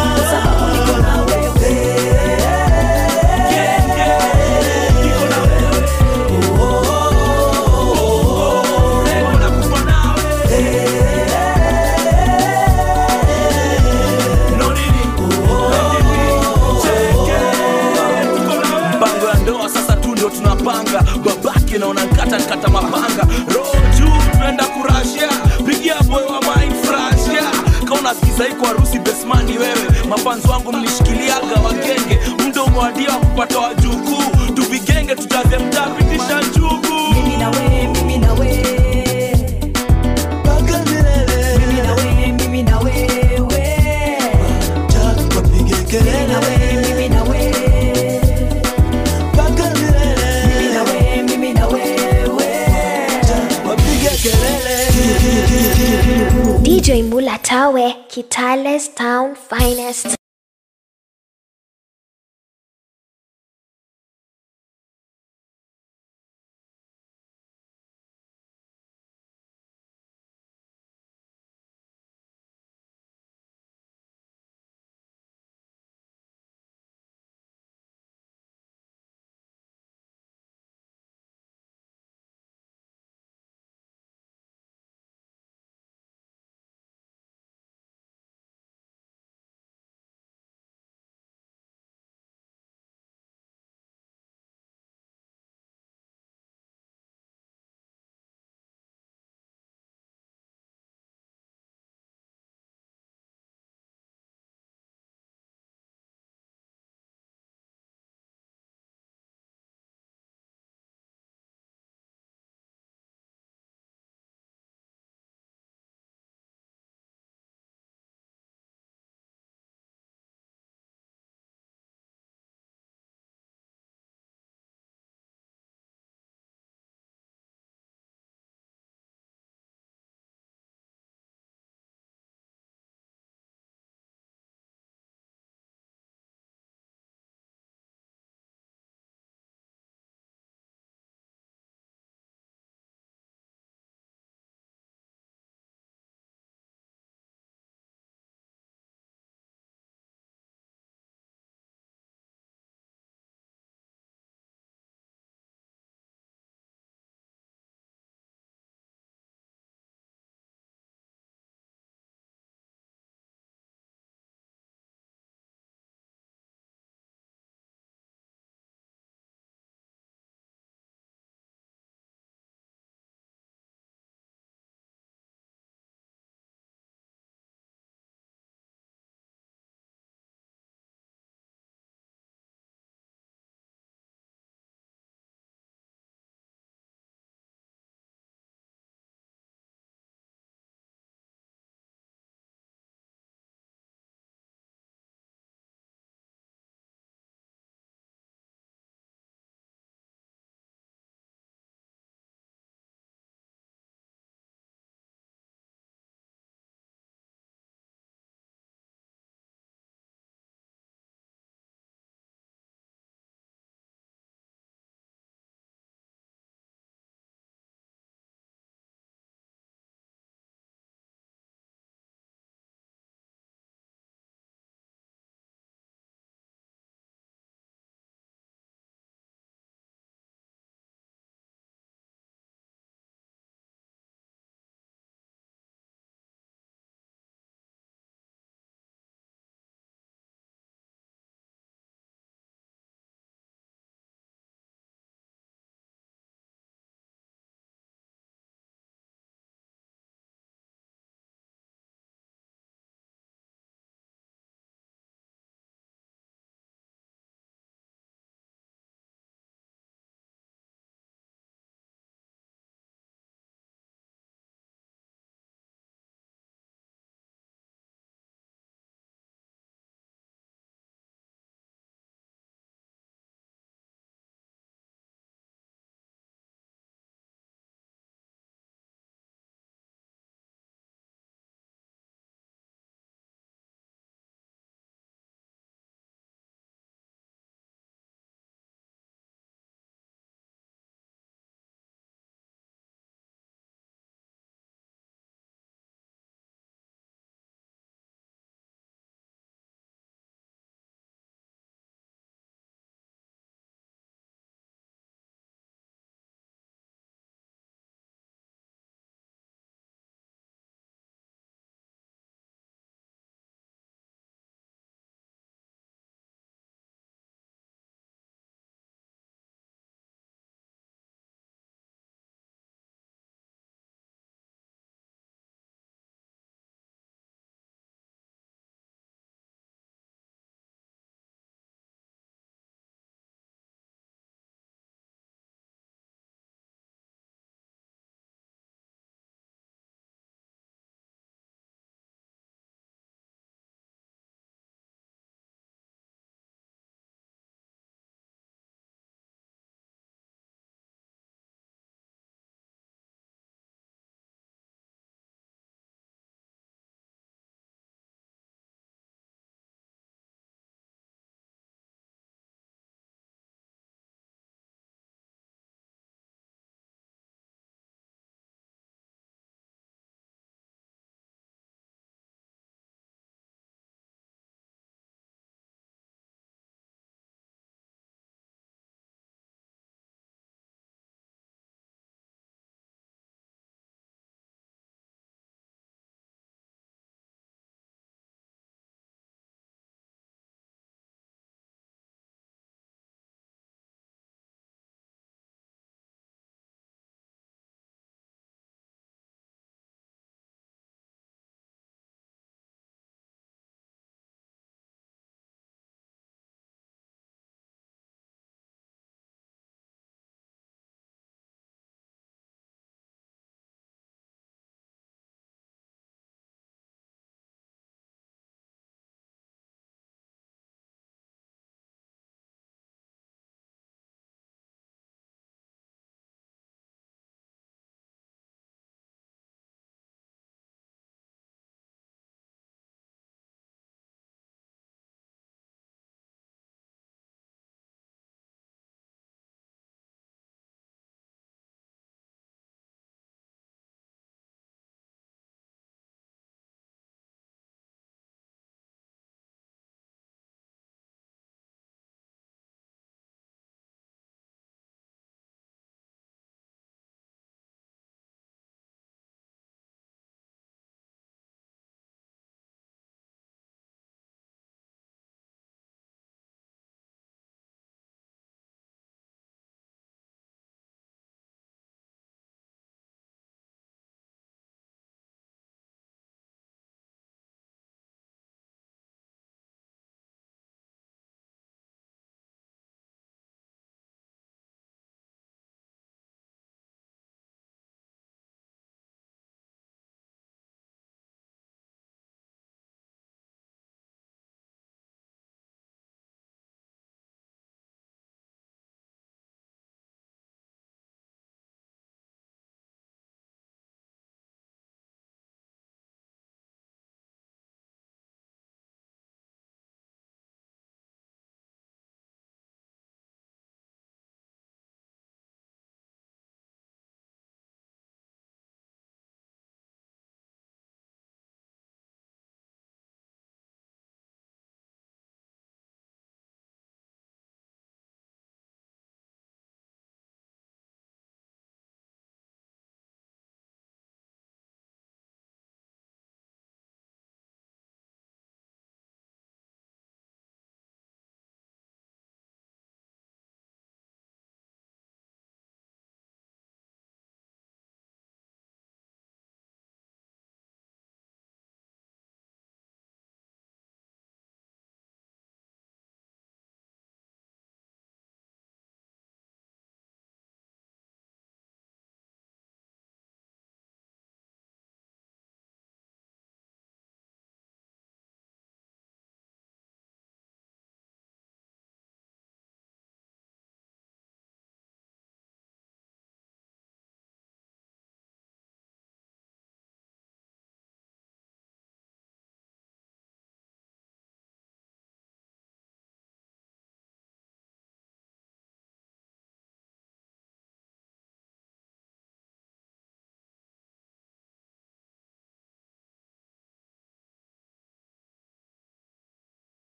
Speaker 19: mpango ya ndoa sasa tu ndio tunapanga babake naona nkata nkata mapanga roho juu tunaenda kurashia pigia boy wa mind frashia kauna sikiza iko harusi besmani wewe mapanzi wangu mlishikiliaga wagenge mdomo wadia wa kupata wajukuu tuvigenge tujaze mtapitisha njugu
Speaker 2: mimi na we mimi na we
Speaker 9: mpaka milele
Speaker 2: mimi na we mimi na wewe
Speaker 9: wapige kelele
Speaker 2: na we mimi na we
Speaker 9: mpaka milele
Speaker 2: mimi na we mimi na wewe
Speaker 9: wapige kelele
Speaker 21: DJ Mula Tawe, Kitale's Town Finest.